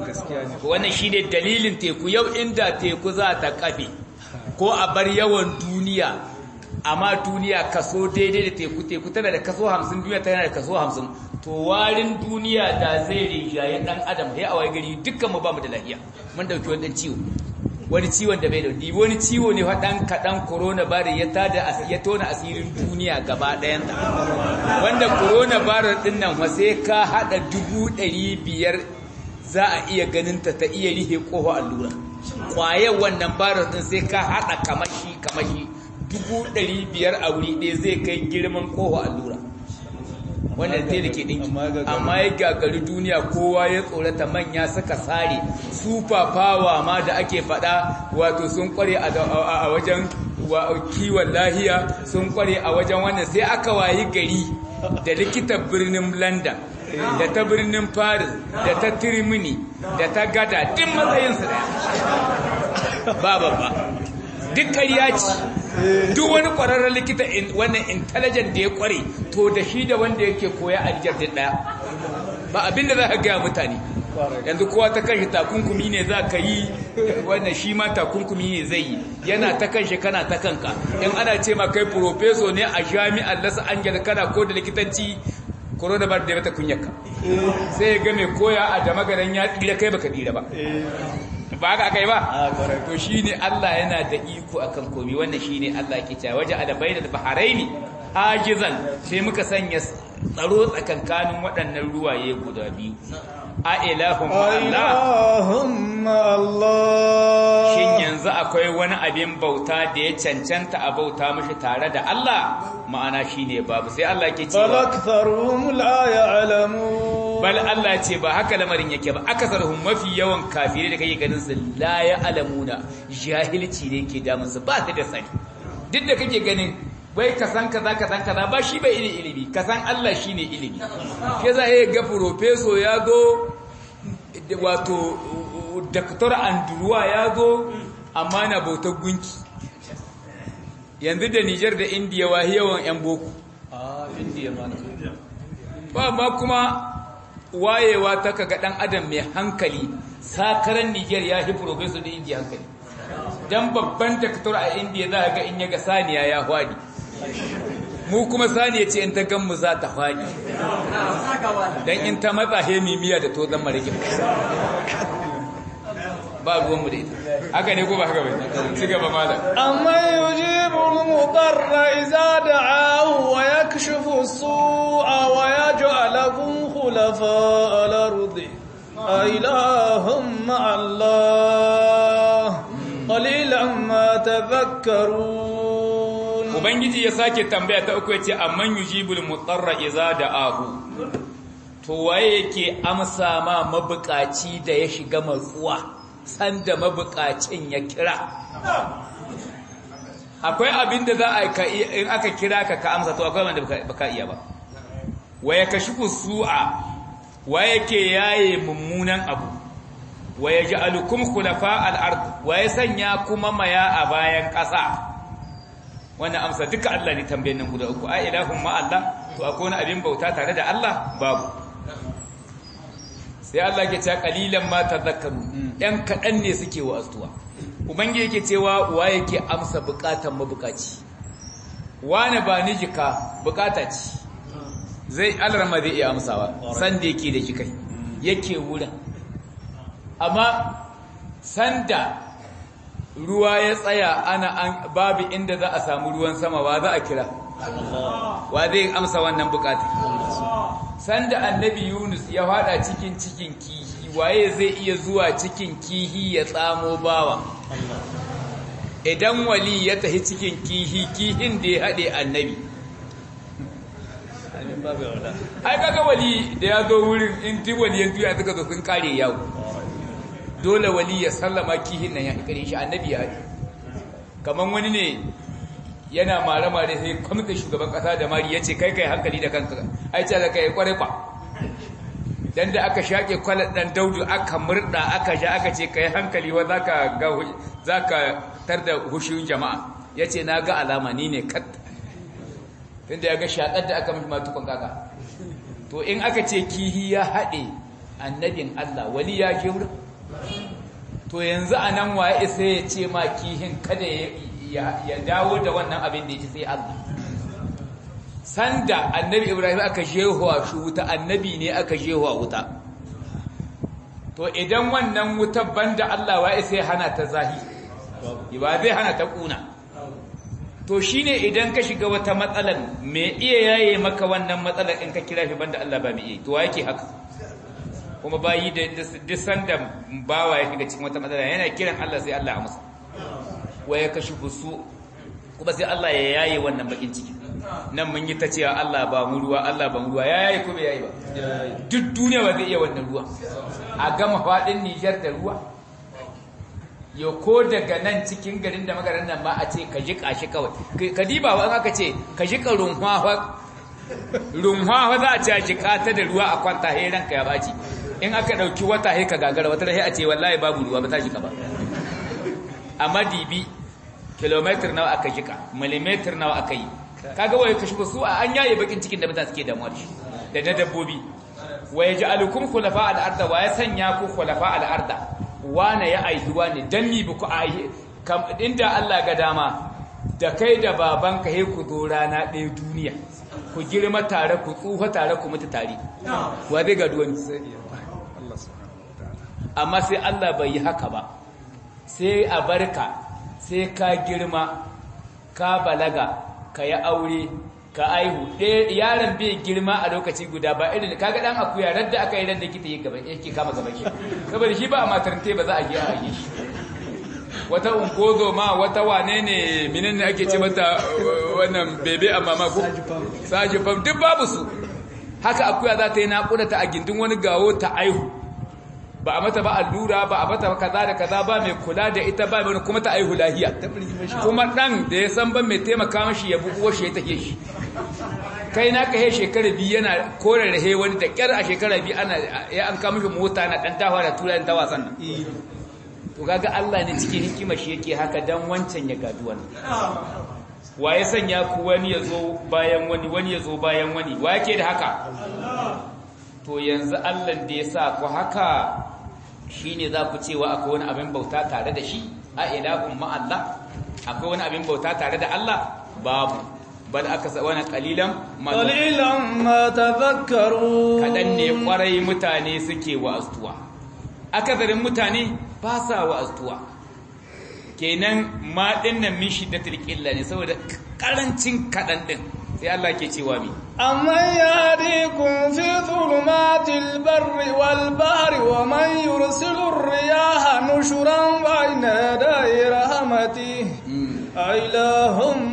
wannan shi ne dalilin teku yau inda teku za ta kafe ko a bar yawan duniya amma duniya kaso daidai da teku teku tana da kaso hamsin duniya tana da kaso hamsin to warin duniya da zai rinjaye dan adam sai a wai gari dukkan mu ba mu da lafiya mun dauki wani ciwo wani ciwon da bai da wani wani ciwo ne faɗan kaɗan corona virus ya tada ya tona asirin duniya gaba ɗayan wanda corona virus ɗin nan sai ka haɗa dubu ɗari biyar za a iya ganin ta ta iya rihe ƙofa allura ƙwayar wannan virus ɗin sai ka haɗa kamashi kamashi dubu ɗari biyar a wuri ɗaya zai kai girman ƙofa allura wannan te da ke ɗinki amma ya gagari duniya kowa ya tsorata manya suka sare super power ma da ake faɗa wato sun kware a wajen kiwon lahiya sun kware a wajen wannan sai aka wayi gari da likitan birnin london da ta birnin paris da ta tirmini da ta gada duk matsayinsu ɗaya ba babba duk ƙarya ce duk wani ƙwararren likita wannan intelligent da ya ƙware to da shi da wanda yake koya a nijar din ɗaya ba abinda za ka gaya mutane yanzu kowa ta kanshi takunkumi ne za ka yi wannan shi ma takunkumi ne zai yi yana ta kanshi kana ta kanka in ana ce ma kai profeso ne a jami'ar lasa angel kana ko da likitanci corona bar da mata kunyaka sai ya ga mai koya a da magaran ya tsira kai baka tsira ba ba ka kai ba to shine Allah yana da iko akan komai wannan shine Allah ke cewa waje ala bainal baharaini hajizan sai muka sanya tsaro tsakankanin waɗannan ruwaye guda biyu a ilahum Allah shin yanzu akwai wani abin bauta da ya cancanta a bauta mashi tare da Allah ma'ana shine babu sai Allah ke cewa balaktharum la ya'lamun bal Allah ce ba haka lamarin yake ba akasaruhum mafi yawan kafirai da kake ganin su la ya'lamuna jahilci ne ke damun su ba su da sani duk da kake ganin wai ka san kaza ka san kaza ba shi bai ilimi ilimi ka san Allah shine ilimi ke za ya ga professor ya zo wato Dr. Andruwa ya zo amma na bautar gunki yanzu da Niger da India wa yawan yan boko a India ma ba ma kuma wayewa ta kaga dan adam mai hankali sakaran Niger ya fi professor da India hankali dan babban Dr. a India za ga in ya ga saniya ya hwadi mu kuma saniya ce in ta gan mu za ta hwadi dan in ta matsa hemimiya da to zan marike ba ruwanmu da ita haka ne ko ba haka bai ci gaba malam amma yujibu al-mudarra idza da'ahu wa yakshifu as-su'a wa yaj'alukum khulafa al-ardi ilahum Allah qalilan ma tadhakkarun ubangiji ya sake tambaya ta uku yace amman yujibul mudarra idza da'ahu to waye yake amsa ma mabukaci da ya shiga matsuwa sanda mabukacin ya kira akwai abin da za a in aka kira ka ka amsa to akwai wanda baka iya ba waya kashifu su'a waya ke yaye mummunan abu waya ja'alukum khulafa al-ard waya sanya kuma maya a bayan ƙasa wannan amsa duka Allah ne tambayin nan guda uku a ilahun ma Allah to akwai wani abin bauta tare da Allah babu sai Allah ke cewa kalilan ma tadhakkaru ɗan kaɗan ne suke wa astuwa ubangiji yake cewa wa yake amsa bukatan mabukaci wani ba ni jika bukata ce zai alarma zai iya amsawa san da yake da jikai yake wurin amma sanda ruwa ya tsaya ana an babu inda za a samu ruwan sama wa za a kira wa zai amsa wannan bukata sanda annabi Yunus ya fada cikin cikin kihi waye zai iya zuwa cikin kihi ya tsamo bawa idan wali ya tafi cikin kihi kihin da ya haɗe annabi ai kaga wali da ya zo wurin in ti waliyan tuya suka zo sun kare yawo dole wali ya sallama kihin nan ya kare shi annabi ya haɗe kamar wani ne yana mare-mare sai kwamitin shugaban kasa da mari ya ce kai kai hankali da kanka ai ce da kai kware kwa dan da aka shaƙe kwalar ɗan daudu aka murɗa aka sha aka ce kai hankali wa zaka ga zaka tar da hushin jama'a ya ce na ga alama ni ne kat tunda ya ga shaƙar da aka mishi matukon kaka to in aka ce kihi ya haɗe annabin Allah wali ya je wurin to yanzu a nan waye isa ya ce ma kihin kada ya dawo da wannan abin da ya ci sai Allah sanda annabi Ibrahim aka jehuwa shi wuta annabi ne aka jehuwa wuta to idan wannan wuta banda Allah waye sai hana ta zahi ba zai hana ta kuna to shine idan ka shiga wata matsalan me iya yaye maka wannan matsalar in ka kira shi banda Allah ba me iya to yake haka kuma bayi da duk sanda bawa ya shiga cikin wata matsala yana kiran Allah sai Allah ya amsa waya kashi fusu kuma sai Allah ya yaye wannan bakin ciki nan mun yi ta cewa Allah ba mu ruwa Allah ba mu ruwa ya yaye kuma yayi ba duk duniya ba zai iya wannan ruwa a gama fadin Niger da ruwa yo ko daga nan cikin garin da magaran nan ba a ce ka jika shi kawai ka diba wa aka ce ka jika runwa runwa za a ce a jika ta da ruwa a kwanta he ranka ya baci in aka ɗauki wata haika gagara wata rahi a ce wallahi babu ruwa ba ta jika ba amma dibi kilometer nawa aka jika millimeter nawa aka yi kaga waye kashi su a an yaye bakin cikin da mutane suke damuwa da shi da na dabbobi waye ja'alukum khulafa al-arda wa ya sanya ku khulafa al-arda wane ya aihi wane dan ni ku aihi inda Allah ga dama da kai da babanka he ku zo rana ɗaya duniya ku girma tare ku tsufa tare ku mutu tare wa zai ga duwani amma sai Allah bai yi haka ba sai a barka sai ka girma ka balaga ka yi aure ka aihu yaron bai girma a lokaci guda ba irin kaga dan akuya radda aka yi ran da kita yi gaba yake kama gaba shi saboda shi ba a matarnte ba za a je a yi shi wata ungozo ma wata wane ne minin ne ake ce mata wannan bebe amma ma ko saji fam duk babu su haka akuya za ta yi naƙuda ta a gindin wani gawo ta aihu ba a mata ba allura ba a mata kaza da kaza ba mai kula da ita ba mai kuma ta aihu lahiya kuma dan da ya san ban mai taimaka mashi ya bugu washe ya take shi kai na ka he shekara biyu yana kore rahe wani da kyar a shekara biyu ana ya an kama shi mota na dan dawa da tura da wasan nan to kaga Allah ne cikin hikima shi yake haka dan wancan ya gadu wannan wa ya sanya ku wani ya zo bayan wani wani ya zo bayan wani wa yake da haka to yanzu Allah da ya sa ku haka shine za ku cewa akwai wani abin bauta tare da shi a ilahun ma Allah akwai wani abin bauta tare da Allah babu bal aka sa wani kalilan ma qalilan ma tadhakkaru kadan ne kwarai mutane suke wa'astuwa akazarin mutane ba sa wa'astuwa kenan ma dinnan min shiddatil qilla ne saboda karancin kadan din sai Allah ke cewa mi amma yahdikum fi dhulumatil barri wal bahri wa man yursilu riyaha nushuran bayna yaday rahmatihi ilahum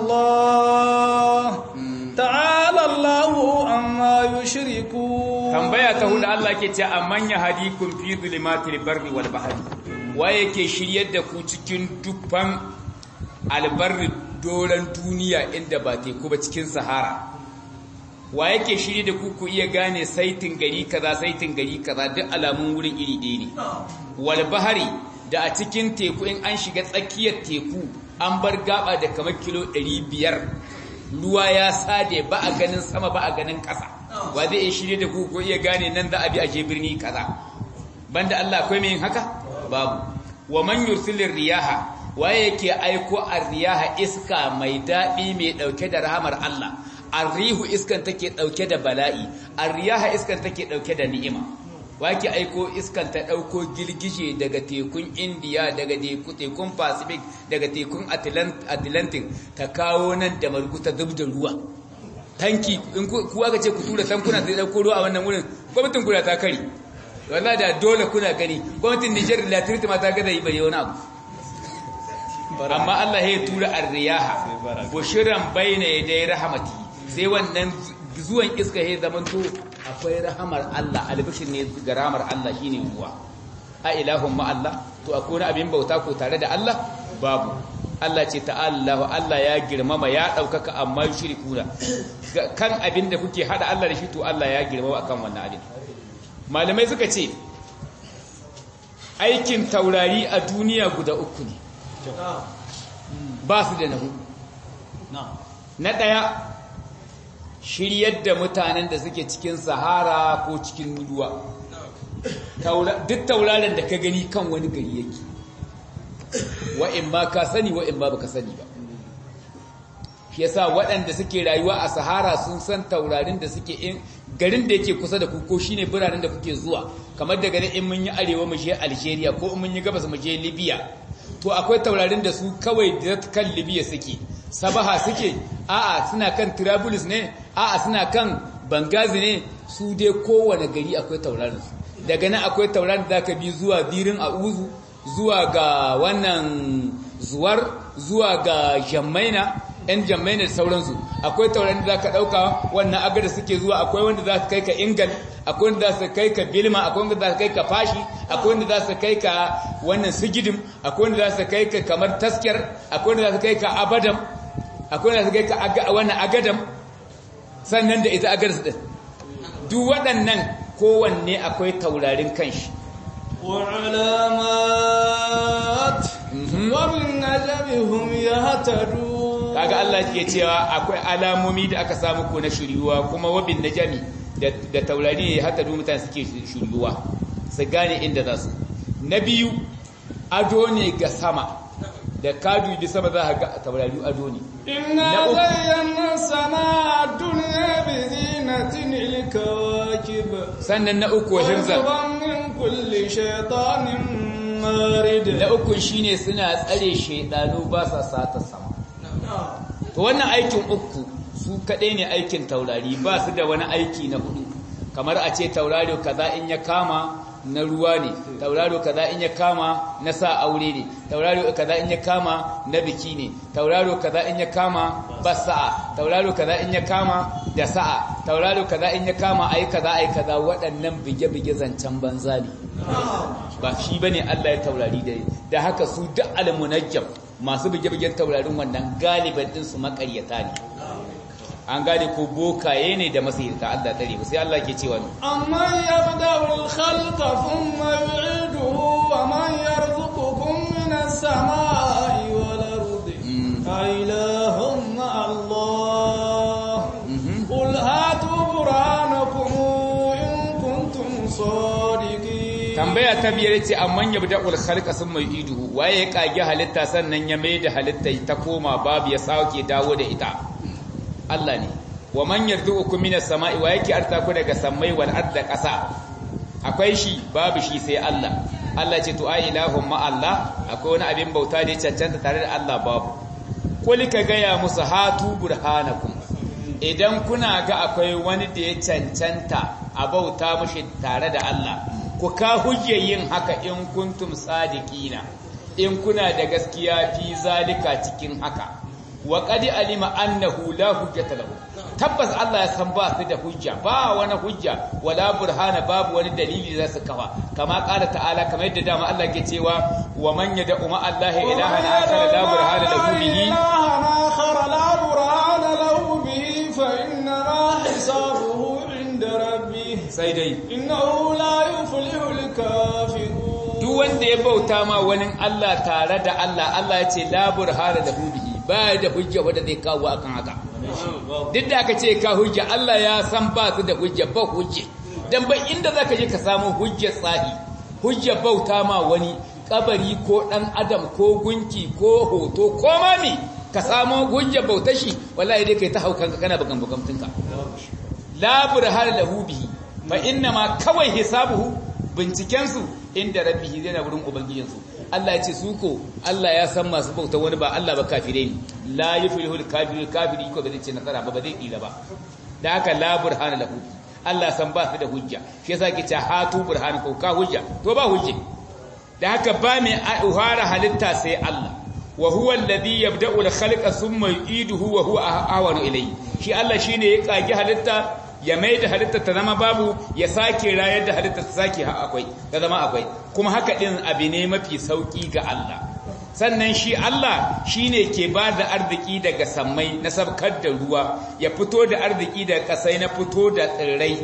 Allah ta'ala Allahu amma yushriku tambaya ta hudu Allah ke ce amman yahdikum fi dhulumatil barri wal bahri waye ke shiryar da ku cikin dubban albarri doron duniya inda ba teku ba cikin sahara wa yake shirye da ku ku iya gane saitin gari kaza saitin gari kaza duk alamun wurin iri ɗaya ne wal bahari da a cikin teku in an shiga tsakiyar teku an bar gaba da kamar kilo 500 ruwa ya sade ba a ganin sama ba a ganin ƙasa wa zai iya shirye da ku ku iya gane nan za a bi a je birni kaza banda Allah akwai mai yin haka babu wa man yursilir riyaha waye yake aiko arriyaha iska mai daɗi mai ɗauke da rahamar Allah arrihu iskan take ɗauke da bala'i arriyaha iskan take ɗauke da ni'ima wake aiko iskan ta ɗauko girgije daga tekun indiya daga tekun pacific daga tekun atlantic ta kawo nan da marguta zub da ruwa tanki in kuwa ka ce ku tura tankuna zai ɗauko ruwa a wannan wurin gwamnatin kuna ta kari wallah da dole kuna gani gwamnatin nijar latirti ma ta gada yi bare wani abu amma Allah ya tura arriyaha bushiran baina yaday rahmati sai wannan zuwan iska ya zamanto akwai rahamar Allah albishir ne ga rahamar Allah shine ruwa a ilahun ma Allah to akwai abin bauta ko tare da Allah babu Allah ce ta'ala Allah ya girmama ya daukaka amma yushrikuna kan abin da kuke hada Allah da shi to Allah ya girmama akan wannan abin malamai suka ce aikin taurari a duniya guda uku ne ba su da na hudu na ɗaya shiryar da mutanen da suke cikin sahara ko cikin ruwa duk tauraron da ka gani kan wani gari yake wa'in ba ka sani wa'in ba baka sani ba shi yasa waɗanda suke rayuwa a sahara sun san taurarin da suke in garin da yake kusa da ku ko shine biranen da kuke zuwa kamar daga in mun yi arewa mu je Algeria ko in mun yi gabas mu je Libya to akwai taurarin da su kawai da kan Libya suke Sabaha suke a'a suna kan Trablus ne a'a suna kan Bangazi ne su dai kowane gari akwai taurarin su daga nan akwai taurarin da zaka bi zuwa birin Auzu zuwa ga wannan zuwar zuwa ga Jammaina ‘yan jammai da sauransu akwai taurarin da za ka ɗauka wannan agar da suke zuwa akwai wanda za su kai ka ingal akwai wanda za su kai ka bilma akwai wanda za su kai ka fashi akwai wanda za su kai ka wannan sigidim akwai wanda za su kai ka kamar taskiyar akwai wanda za su kai ka abadam akwai wanda za su kai ka wannan agadam sannan da ita agar su ɗin duk waɗannan kowanne akwai taurarin kanshi وعلامات وبالنجم هم يهتدون kaga Allah ke cewa akwai alamomi da aka samu ko na shiryuwa kuma wabin najami da taurari ya hata mutane suke shiryuwa su gane inda za su na biyu ado ne ga sama da ka dubi sama za ka ga taurari ado ne inna zayyana sama dunya bi zinatin ilkawakib sannan na uku hirzan min kulli shaytanin marid na uku shine suna tsare shaydanu ba sa sata sama to wannan aikin uku su kaɗai ne aikin taurari ba su da wani aiki na hudu kamar a ce tauraro kaza in ya kama na ruwa ne tauraro kaza in ya kama na sa aure ne tauraro kaza in ya kama na biki ne tauraro kaza in ya kama ba sa'a tauraro kaza in ya kama da sa'a tauraro kaza in ya kama ai kaza ai kaza waɗannan bige-bige zancen banza ne ba shi bane Allah ya taurari da da haka su duk almunajjam masu bige-bigen taurarin wannan galiban din su makaryata ne an gane ko bokaye ne da masihirta Allah tsare ba sai Allah ke cewa amma yabda'u al-khalqa thumma yu'iduhu wa man yarzuqukum min as-sama'i wal ardi ilahum Allah qul hatu burhanakum in kuntum sadiqin tambaya ta biyar ce amman yabda'ul khalqa thumma yu'iduhu waye ya kage halitta sannan ya mai da halitta ta koma babu ya sauke dawo da ita Allah ne wa man yarzuqukum minas sama'i wa yake arta ku daga sammai wal arda ƙasa akwai shi babu shi sai Allah Allah ce to ai ilahum ma Allah akwai wani abin bauta da ya cancanta tare da Allah babu kul ka gaya musu hatu burhanakum idan kuna ga akwai wani da ya cancanta a bauta mushi tare da Allah ku ka hujje yin haka in kuntum sadiqina in kuna da gaskiya fi zalika cikin haka wa qad alima annahu la hujjata lahu tabbas Allah ya san ba su da hujja ba wani hujja wala burhana babu wani dalili za su kafa kama qala ta'ala kamar yadda dama Allah ke cewa wa man yad'u ma Allah ilahan akhar la burhana lahu bihi la burhana lahu bihi fa inna ma hisabuhu inda rabbih sai dai innahu la yuflihu al-kafirun duk wanda ya bauta ma wani Allah tare da Allah Allah ya ce la burhana lahu bihi ba da hujja wadda zai kawo akan haka duk da aka ce ka hujja Allah ya san ba su da hujja ba hujje dan ba inda zaka je ka samu hujjar tsahi hujja bauta ma wani kabari ko dan adam ko gunki ko hoto ko mami ka samu hujja bauta shi wallahi dai kai ta haukanka kana bugan bugamtunka la burhana lahu bihi fa inna ma kawai hisabuhu binciken su inda rabbihi zai na wurin ubangijinsu Allah ya ce su ko Allah ya san masu bauta wani ba Allah ba kafire ne la yuflihul kafirul kafiri ko ba zai ce nasara ba ba zai kila ba da haka la burhana lahu Allah san ba su da hujja shi yasa ke ce hatu burhana ko ka hujja to ba hujje da haka ba mai uhara halitta sai Allah wa huwa alladhi yabda'u al-khalqa thumma yu'iduhu wa huwa ahwanu ilayhi shi Allah shine ya kage halitta ya mai da halitta ta zama babu ya sake rayar da halitta ta sake akwai ta zama akwai kuma haka din abu ne mafi sauki ga Allah sannan shi Allah shine ke ba da arziki daga sammai na sabkar da ruwa ya fito da arziki daga kasai na fito da tsirrai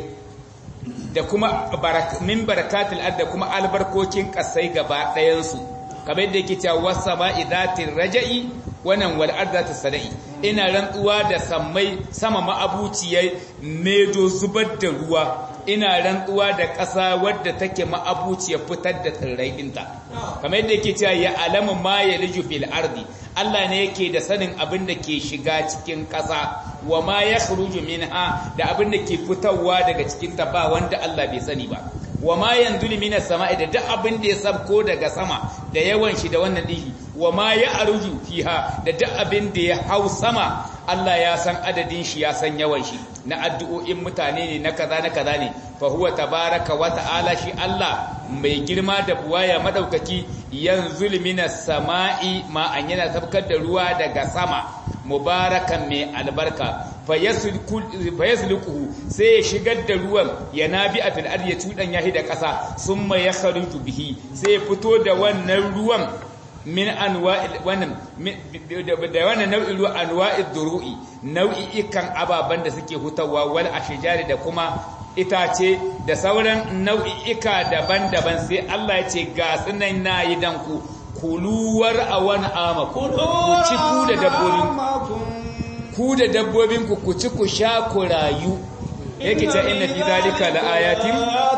da kuma min barakatul ard da kuma albarkokin kasai gaba ɗayan su kamar yadda yake cewa wasama idatir raja'i wannan wal ardatu sadai ina rantsuwa da sammai sama ma'abuciyai medo zubar da ruwa ina rantsuwa da ƙasa wadda take ma'abuciyar fitar da tsirrai ɗinta kamar yadda yake cewa ya alamu ma ya liju fil ardi Allah ne yake da sanin abin da ke shiga cikin ƙasa wa ma ya khuruju minha da abin da ke fitowa daga cikin ta ba wanda Allah bai sani ba wa ma yanzulu minas sama'i da duk abin da ya sabko daga sama da yawan shi da wannan dihi wa ma ya arju fiha da duk abin da ya hau sama Allah ya san adadin shi ya san yawan shi na addu'o'in mutane ne na kaza na kaza ne fa huwa tabaraka wa ta'ala shi Allah mai girma da buwaya madaukaki yanzul minas sama'i ma an yana sabkar da ruwa daga sama mubarakan mai albarka fayasluquhu sai ya shigar da ruwan ya nabi a fil ardi ya tudan yahi da ƙasa summa yakhruju bihi sai ya fito da wannan ruwan min anwa'il wannan da wannan nau'in ruwa anwa'id duru'i nau'i'ikan ababan da suke hutawa wal ashjari da kuma itace da sauran nau'i'ika daban-daban sai Allah ya ce ga sunan nayi dan ku kuluwar awan ama ku ci ku da dabbobin ku da dabbobin ku ku ci ku sha ku rayu yake ta inna fi zalika la ayatin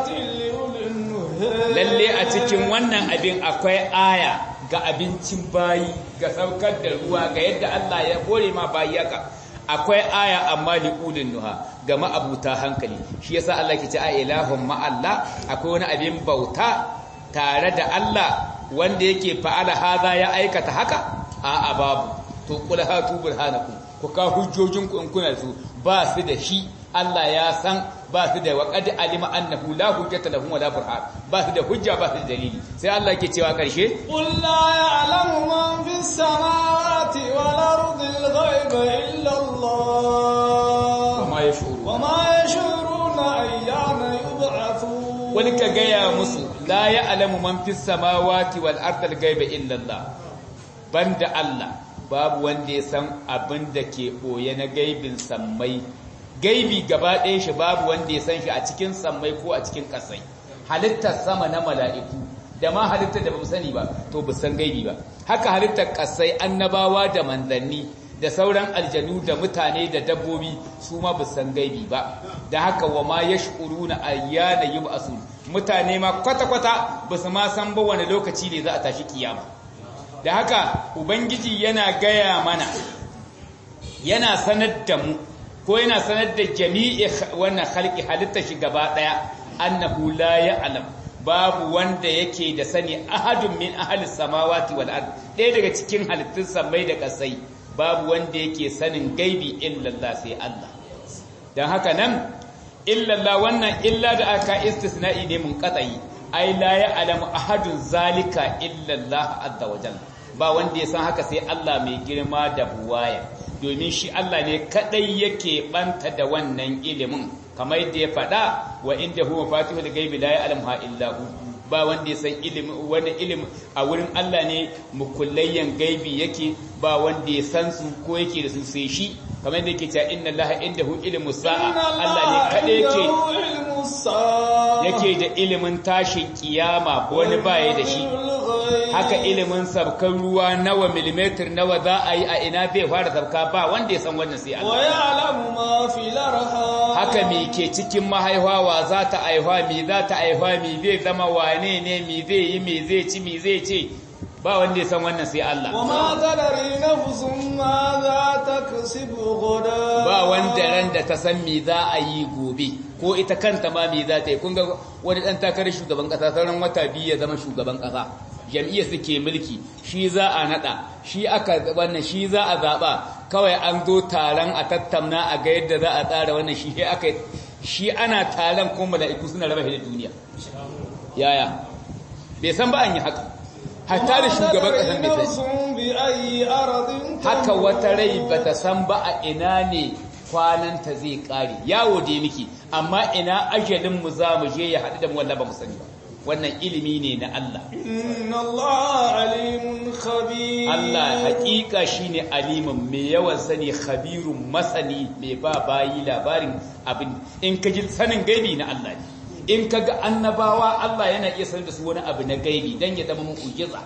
lalle a cikin wannan abin akwai aya ga abincin bayi ga saukar da ruwa ga yadda Allah ya kore ma bayi haka akwai aya amma li ulin nuha ga ma'abuta hankali shi yasa Allah ke ce a ilahun ma Allah akwai wani abin bauta tare da Allah wanda yake fa'ala haza ya aikata haka a babu to kula hatu burhanakum ku ka hujjojinku in kuna su ba su da shi Allah ya san ba su da waƙad alima annahu la hujjata lahum wala burhan ba su da hujja ba su da dalili sai Allah ke cewa karshe qul la ya'lamu man fis samawati wal ardi al ghaiba illa Allah wama yashuru wama yashuruna ayyana yub'athun wani ka gaya musu la ya'lamu man fis samawati wal ardi al ghaiba illa Allah banda Allah babu wanda ya san abin da ke boye na gaibin sammai gaibi gaba ɗaya shi babu wanda ya san shi a cikin sammai ko a cikin ƙasai halittar sama na mala'iku da ma halittar da ba sani ba to ba san gaibi ba haka halittar ƙasai annabawa da manzanni da sauran aljanu da mutane da dabbobi su ma ba san gaibi ba da haka wa ma ya shuru na ayyana yi ba mutane ma kwata-kwata ba su ma san ba wani lokaci ne za a tashi kiyama da haka ubangiji yana gaya mana yana sanar da mu ko yana sanar da jami'i wannan halki halitta shi gaba daya annahu la ya'lam babu wanda yake da sani ahadun min ahli samawati wal ard ɗaya daga cikin halittun samai da kasai babu wanda yake sanin gaibi illallah sai Allah dan haka nan illallah wannan illa da aka istisna'i ne mun qat'i ai la ya'lamu ahadun zalika illallah azza wajalla ba wanda ya san haka sai Allah mai girma da buwaya domin shi Allah ne kadai yake banta da wannan ilimin kamar yadda ya faɗa wa inda huwa fatihul gaibi la ya'lamuha illa hu ba wanda ya san ilimi wanda ilimi a wurin Allah ne mukullayyan gaibi yake ba wanda ya san su ko yake da su sai shi kamar yadda yake cewa inna Allah indahu ilmu sa'a Allah ne kadai yake yake da ilimin tashin kiyama wani baya da shi haka ilimin sabkan ruwa nawa milimetar nawa za a yi a ina zai fara sabka ba wanda ya san wannan sai Allah haka me ke cikin mahaifawa za ta aihuwa me za ta aihuwa me zai zama wane ne me zai yi me zai ci me zai ce ba wanda ya san wannan sai Allah وما تدري نفس ماذا تكسب غدا ba wanda ran da ta san me za a yi gobe ko ita kanta ma me za ta yi kun ga wani dan takarar shugaban kasa sauran wata biyu ya zama shugaban kasa jam'iyyar suke mulki shi za a nada shi aka wannan shi za a zaba kawai an zo taron a tattauna a ga yadda za a tsara wannan shi aka shi ana taron kuma mala'iku suna raba da duniya yaya bai san ba an yi haka hatta da shugaban kasan bai sani haka wata rai bata san ba a ina ne kwananta zai kare yawo da miki amma ina ajalin mu za mu je ya haɗu da mu wallahi ba mu sani ba wannan ilimi ne na Allah inna Allah alimun khabir Allah hakika shine alimin mai yawan sani khabirun masani mai ba bayi labarin abin in ka ji sanin gaibi na Allah ne in ka ga annabawa Allah yana iya sanar da su wani abu na gaibi dan ya zama mu'jiza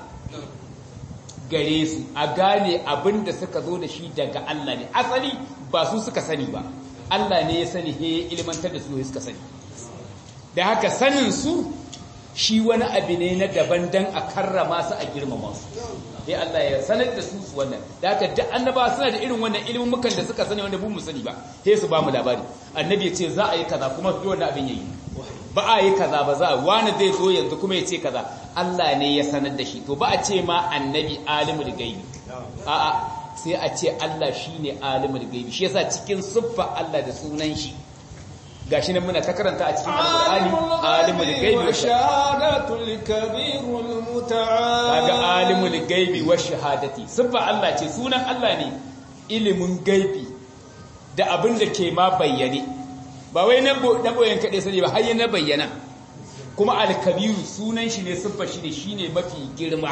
gare su a gane abin da suka zo da shi daga Allah ne asali ba su suka sani ba Allah ne ya sani he ilmantar da su suka sani da haka sanin su shi wani abu ne na daban dan a karrama su a girmama su dai Allah ya sanar da su su wannan da haka duk annabawa suna da irin wannan ilimin mukan da suka sani wanda mu sani ba sai su ba mu labari annabi ya ce za a yi kaza kuma duk wannan abin yayi ba a yi kaza ba za a wani zai zo yanzu kuma ya ce kaza Allah ne ya sanar da shi to ba a ce ma annabi alimul gaibi a'a sai a ce Allah shine alimul gaibi shi yasa cikin siffa Allah da sunan shi gashi nan muna ta karanta a cikin alqur'ani alimul gaibi wa shahadatul kabirul muta'al kaga alimul gaibi wa shahadati siffa Allah ce sunan Allah ne ilimin gaibi da abin da ke ma bayyane ba wai na boyen kaɗai sani ba har na bayyana kuma alkabiru sunan shi ne siffa shi ne shi ne mafi girma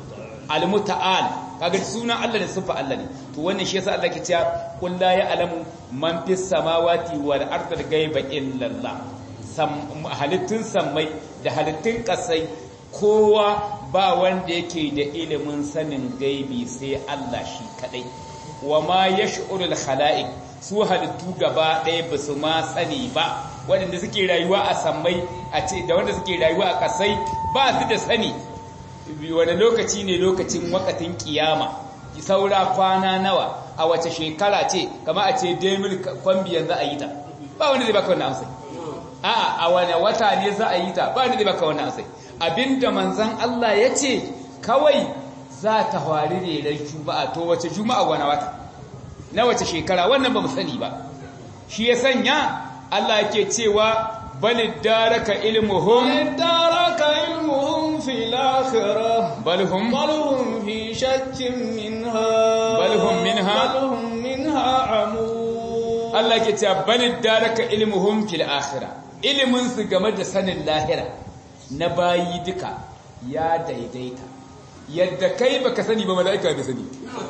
almuta'al kaga sunan Allah da siffa Allah ne to wannan shi yasa Allah ke cewa qul la ya'lamu man fis samawati wal ardi ghaiba illa Allah halittun sammai da halittun kasai kowa ba wanda yake da ilimin sanin gaibi sai Allah shi kadai wa ma yash'urul khala'iq su halittu gaba ɗaya ba su ma sani ba waɗanda suke rayuwa a sammai a ce da wanda suke rayuwa a ƙasai ba su da sani wani lokaci ne lokacin wakatin kiyama saura kwana nawa a wace shekara ce kama a ce demil kwambiyan za a yi ta ba wanda zai baka wannan amsai a'a a wani wata ne za a yi ta ba wanda zai baka wannan amsai abinda manzan Allah ya ce kawai za ta hwari rerar juma'a to wace juma'a wani wata na wace shekara wannan ba mu sani ba shi ya sanya Allah yake cewa balid daraka ilmuhum daraka ilmuhum fil akhirah balhum balhum fi shakkin minha balhum minha balhum minha amu Allah yake cewa balid daraka ilmuhum fil akhirah ilimin su game da sanin lahira na bayi duka ya daidaita yadda kai baka sani ba mala'ika bai sani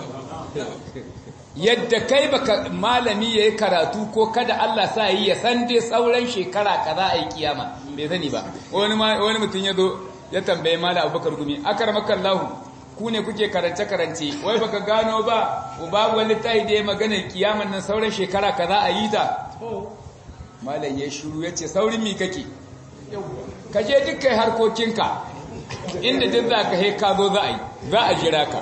yadda kai baka malami yayi karatu ko kada Allah sa yi ya san dai sauran shekara kaza a yi kiyama bai sani ba wani wani mutum ya zo ya tambaye mala Abubakar gumi akarmakallahu ku ne kuke karance karance wai baka gano ba babu wani tayi da ya magana kiyaman nan sauran shekara kaza a yi ta malam ya shiru yace saurin mi kake kaje dukkan harkokinka inda duk za ka ka zo za a yi za a jira ka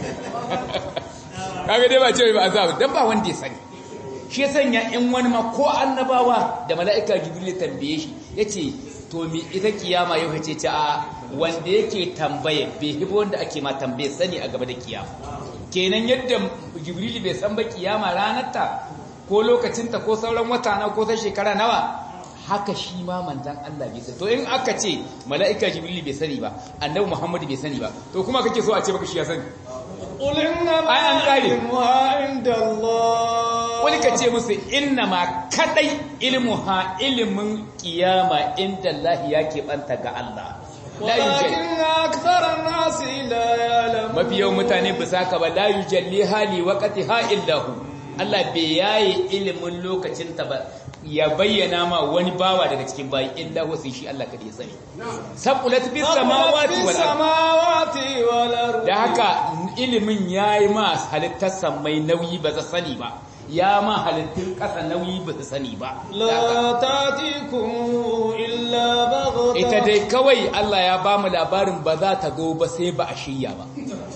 kaga dai ba ce ba azab dan ba wanda ya sani shi ya sanya in wani ma ko annabawa da mala'ika jibril tambaye shi yace to mi ita kiyama yau kace ta a wanda yake tambaye bai hibo wanda ake ma tambaye sani a gaba da kiyama kenan yadda jibril bai san ba kiyama ranar ta ko lokacin ta ko sauran wata na ko ta shekara nawa haka shi ma manzan Allah bai sani to in aka ce mala'ika jibril bai sani ba annabi muhammad bai sani ba to kuma kake so a ce baka shi ya sani qul inna Ai, an kare. ilmuha inda Allah wani ka ce musu inna ma kadai ilmuha ilimin kiyama inda Allah ya keɓanta ga Allah la yujal walakin akthara an-nasi la ya'lamun mafi yawan mutane ba saka ba la yujalli hali waqti ha illahu Allah bai yaye ilimin lokacin ta ba ya bayyana ma wani bawa daga cikin bayi illa wasu shi Allah kadai ya sani saqulat bis samawati wal ardi samawati wal ardi da haka ilimin yayi ma halittar samai nauyi ba za sani ba ya ma halittun ƙasa nauyi ba su sani ba Da haka- la tatikum illa baghta ita dai kawai Allah ya ba mu labarin ba za ta zo ba sai ba a shirya ba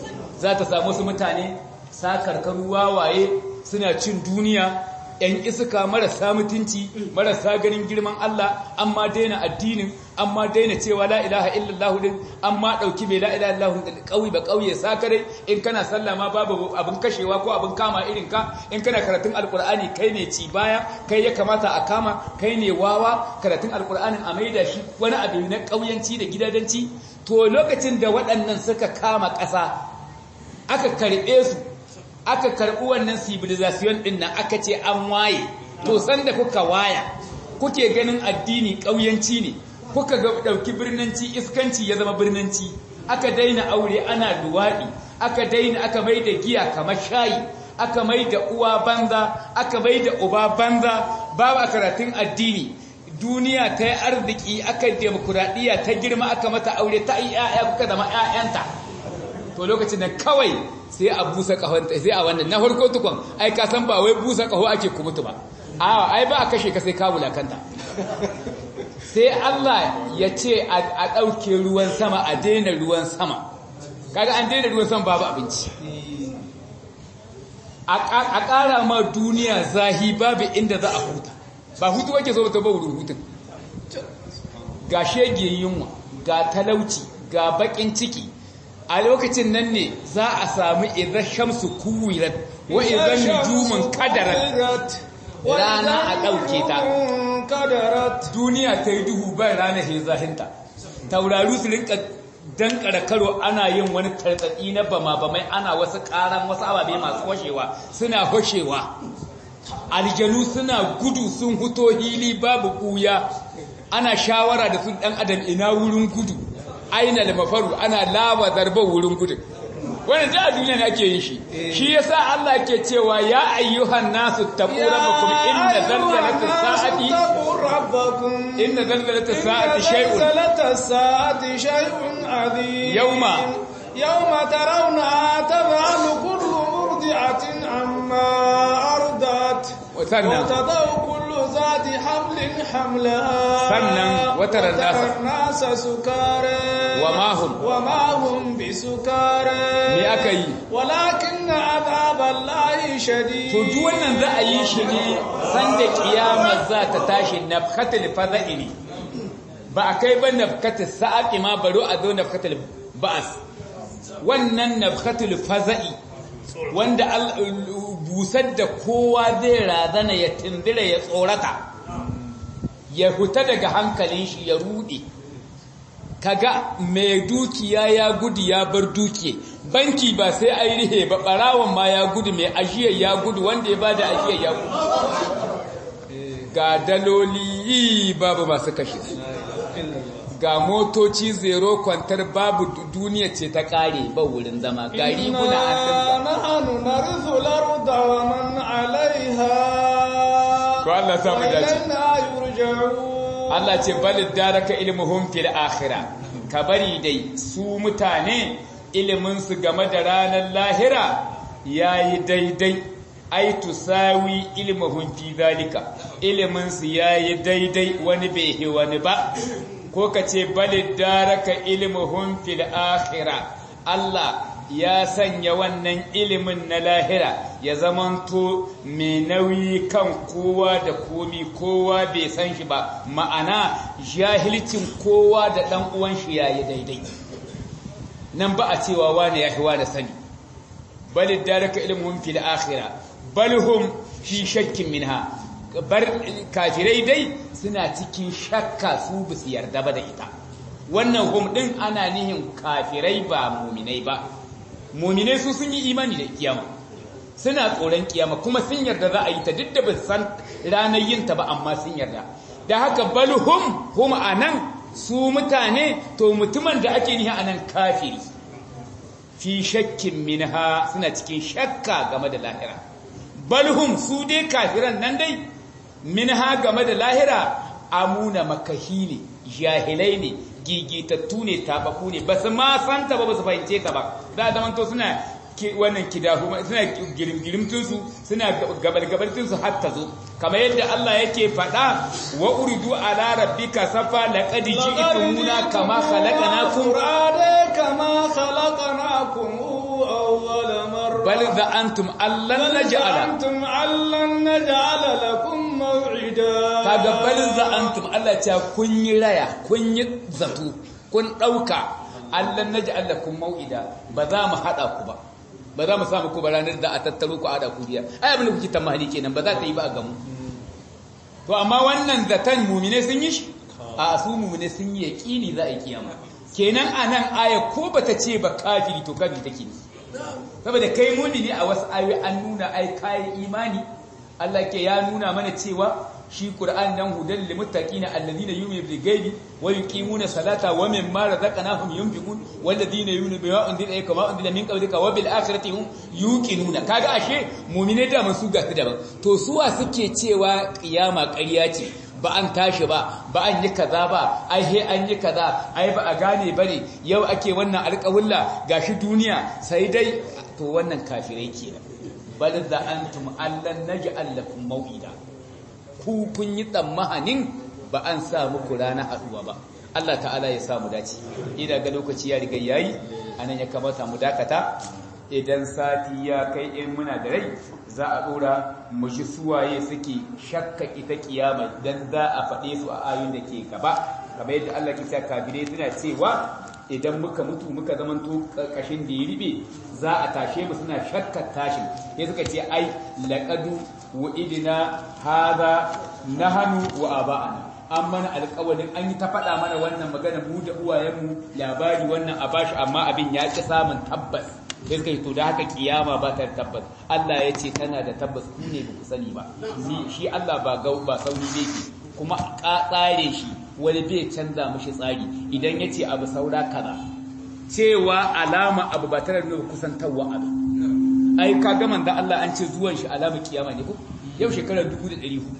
za ta samu su mutane sakarkaru wawaye suna cin duniya ‘yan iska marasa mutunci marasa ganin girman Allah amma daina addinin amma daina cewa la ilaha illallah din amma ɗauki mai la ilaha illallah din ƙauye ba ƙauye sakare in kana sallah ma babu abin kashewa ko abin kama irin ka in kana karatun alkur'ani kai ne ci baya kai ya kamata a kama kai ne wawa karatun alkur'anin a maida shi wani abu na ƙauyanci da gidadanci to lokacin da waɗannan suka kama ƙasa aka karɓe su aka karɓi wannan civilization ɗin nan aka ce an waye to sanda kuka waya kuke ganin addini ƙauyanci ne kuka ga ɗauki birnanci iskanci ya zama birnanci aka daina aure ana luwaɗi aka daina aka mai da giya kamar shayi aka mai da uwa banza aka mai da uba banza babu a karatun addini duniya ta yi arziki aka demokuraɗiyya ta girma aka mata aure ta yi 'ya'ya kuka zama 'ya'yanta to lokacin da kawai sai a busa kahonta sai a wannan na farko tukun ai ka san ba wai busa kaho ake kumutu ba a ai ba a kashe ka sai ka wulakanta sai Allah ya ce a ɗauke ruwan sama a daina ruwan sama kaga an daina ruwan sama babu abinci a ƙara ma duniya zahi babu inda za a huta ba hutu wake zo ta ba wurin hutun ga shege yunwa ga talauci ga bakin ciki a lokacin nan ne za a samu idan shamsu kuwirat wa idan nujumun kadarat rana a ɗauke ta duniya ta yi duhu bai rana he zahinta tauraru su rinka dankara karo ana yin wani tartsatsi na bama-bamai ana wasu karan wasu ababe masu hoshewa suna hoshewa aljanu suna gudu sun huto hili babu kuya ana shawara da sun dan adam ina wurin gudu aina da mafaru ana laba zarbar wurin gudu wannan da duniya ne ake yin shi shi yasa Allah ke cewa ya ayyuhan nasu taqu rabbakum inna zalzalatas sa'ati rabbakum inna zalzalatas sa'ati shay'un zalzalatas sa'ati shay'un adhim yawma yawma tarawna tadhalu kullu murdi'atin amma ardat sannan وتضع كل ذات حمل حملها sannan وترى الناس الناس سكارى وما هم وما هم بسكارى me aka yi ولكن عذاب الله شديد to duk wannan za a yi shi ne sanda kiyama za ta tashi nafkatul fada'i ne ba a kai ba nafkatul sa'aqi ma baro a zo nafkatul ba'as wannan nafkatul faza'i wanda busar da kowa zai razana ya tindira ya tsorata ya huta daga hankalin shi ya rude kaga mai dukiya ya gudu ya bar dukiya banki ba sai a yi rihe ba barawan ma ya gudu mai ajiyar ya gudu wanda ya bada ajiyar ya gudu ga daloli babu masu kashe ga motoci zero kwantar babu duniya ce ta kare ba wurin zama ga riguna an dinka nahnu narithu al-ardha wa man 'alayha ko Allah sa mu dace ilayna yurja'un Allah ce balid daraka ilmuhum fil akhirah ka bari dai su mutane ilimin su game da ranar lahira yayi daidai ai tusawi ilmuhum fi zalika ilimin su yayi daidai wani bai hi wani ba ko ka ce balid daraka ilmuhum fil akhirah Allah ya sanya wannan ilimin na lahira ya zamanto mai nauyi kan kowa da komi kowa bai san shi ba ma'ana jahilcin kowa da ɗan uwan shi yayi daidai nan ba a cewa wane ya fi wane sani balid daraka ilmuhum fil akhirah balhum fi shakkin minha bar kafirai dai suna cikin shakka su bisu yarda ba da ita wannan hum din ana nihin kafirai ba muminai ba muminai su sun yi imani da kiyama suna tsoron kiyama kuma sun yarda za a yi ta duk da ba san ranar yin ta ba amma sun yarda da haka balhum hum anan su mutane to mutumin da ake nihi anan kafiri fi shakkin minha suna cikin shakka game da lahira balhum su dai kafiran nan dai minha game da lahira amuna makahi ne jahilai ne gigitattu ne tabaku ne ba su ma santa ba ba su fahimce ka ba za a zamanto suna wannan kidahu suna girimgirimtunsu suna gabalgabaltunsu har ta zo kamar yadda Allah yake faɗa wa uridu ala rabbika safa laqad ji'tumuna kama khalaqnakum kama khalaqnakum awwala marra bal za'antum allan naj'ala antum allan naj'ala lakum maw'ida kaga bal za'antum Allah ta kun yi raya kun yi zato kun dauka allan naj'al lakum maw'ida ba za mu hada ku ba ba za mu samu ku ba ranar da a tattaro ku a hada ku biya ai abin da kuke tamani kenan ba za ta yi ba a gamu to amma wannan zaton mumine sun yi shi a su mumine sun yi yaqini za a yi kiyama kenan anan aya ko bata ce ba kafiri to kafiri take ne saboda kai mumini a wasu ayoyi an nuna ai kai imani Allah ke ya nuna mana cewa shi Qur'an nan hudan lil muttaqina alladhina yu'minuna bil ghaibi wa yuqimuna salata wa mimma razaqnahum yunfiqun walladhina yu'minuna bima unzila ilayka wa unzila min qablika wa bil akhirati hum yuqinuna kaga ashe mu'mine da masu ga su daban to suwa suke cewa kiyama ƙarya ce ba an tashi ba ba an yi kaza ba ai he an yi kaza ai ba a gane bane yau ake wannan alƙawulla gashi duniya sai dai to wannan kafirai kenan bal za antum allan naj'al lakum maw'ida ku kun yi tsammanin ba an sa muku rana haduwa ba Allah ta'ala ya samu dace ina ga lokaci ya riga yayi anan ya kamata mu dakata idan sati ya kai in muna da rai za a dora mu ji suwaye suke shakka ita kiyama dan za a faɗe su a ayoyin da ke gaba kamar yadda Allah ke cewa kafirai suna cewa idan muka mutu muka zamanto kashin da ya ribe za a tashe mu suna shakkar tashin sai suka ce ai laqadu wa idina hadha nahanu wa aba'ana an mana alƙawarin an yi ta faɗa mana wannan magana mu da uwayenmu labari wannan a bashi amma abin ya ƙi samun tabbas sai suka yi to da haka kiyama ba ta tabbas Allah ya ce tana da tabbas ku ne ba ku sani ba shi Allah ba gau ba sauri ne kuma ka tsare shi wani bai canza mishi tsari idan ya ce abu saura kaza cewa alama abu ba tare da kusantarwa abu ai ka ga manzo Allah an ce zuwan shi alama kiyama ne ko yau shekarar 1400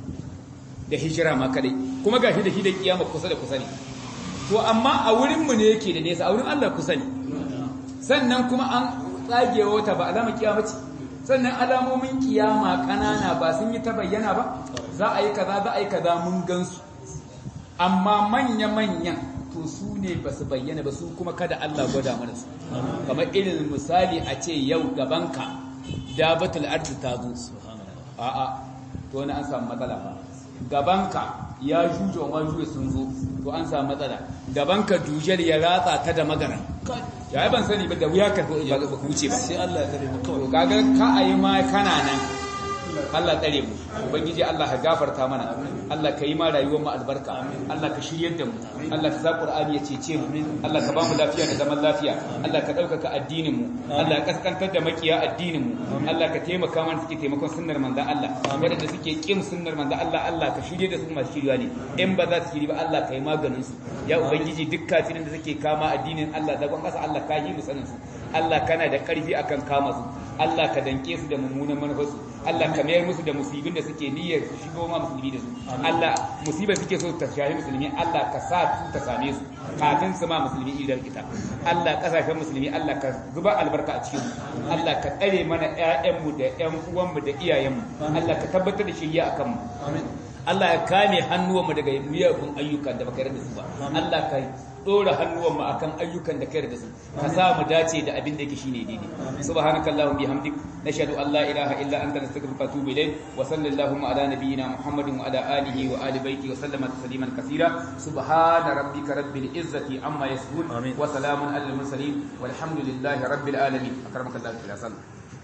da hijira ma kadai kuma gashi da shi da kiyama kusa da kusa ne to amma a wurin mu ne yake da nesa a wurin Allah kusa ne sannan kuma an tsagewa wata ba alama kiyama ce sannan alamomin kiyama kanana ba sun yi ta bayyana ba za a yi kaza za a yi kaza mun gansu amma manya-manyan to su ne ba su bayyana ba su kuma kada Allah gwada mana su kamar irin misali a ce yau gabanka dabatul ardi ta zo a'a to wani an samu matsala ba gabanka ya juje wa majuwe sun zo to an samu matsala gabanka dujar ya ratsa ta da magana ya ban sani ba da wuya ka wuce ba sai Allah ya kare mu kawai to kaga ka ayi ma kana nan Allah tsare mu ubangiji Allah ka gafarta mana Allah ka yi ma rayuwar mu albarka Allah ka shiryar da mu Allah ka sa Qur'ani ya cece mu Allah ka ba mu lafiya da zaman lafiya Allah ka ɗaukaka addinin mu Allah ka kaskantar da makiya addinin mu Allah ka taimaka mana suke taimakon sunnar manzon Allah wadanda suke kin sunnar manzon Allah Allah ka shirye da su masu shirya ne in ba za su shiri ba Allah ka yi maganin su ya ubangiji duk kafirin da suke kama addinin Allah da kasa Allah ka yi mu sanin su Allah kana da ƙarfi akan kama su Allah ka danke su da mummunan manufarsu Allah ka mayar musu da musibin da suke niyyar su shigo ma musulmi da su Allah musibar suke so ta shahi musulmi Allah ka sa su ta same su kafin su ma musulmi idan ita Allah kasashen musulmi Allah ka zuba albarka a cikin Allah ka tsare mana ƴaƴanmu da ƴan uwanmu da iyayenmu Allah ka tabbatar da shiriya akan mu Allah ya kame hannuwanmu daga miyagun ayyukan da baka yarda su ba Allah ka dora hannuwanmu akan ayyukan da ka yarda su ka sa mu dace da abin da yake shine daidai subhanakallahumma bihamdik nashhadu an la ilaha illa anta nastaghfiruka wa atubu ilayk wa sallallahu ala nabiyyina muhammadin wa ala alihi wa ali baiti wa sallama tasliman kaseera subhana rabbika rabbil izzati amma yasifun wa salamun alal mursalin walhamdulillahi rabbil alamin akramakallahu wa sallam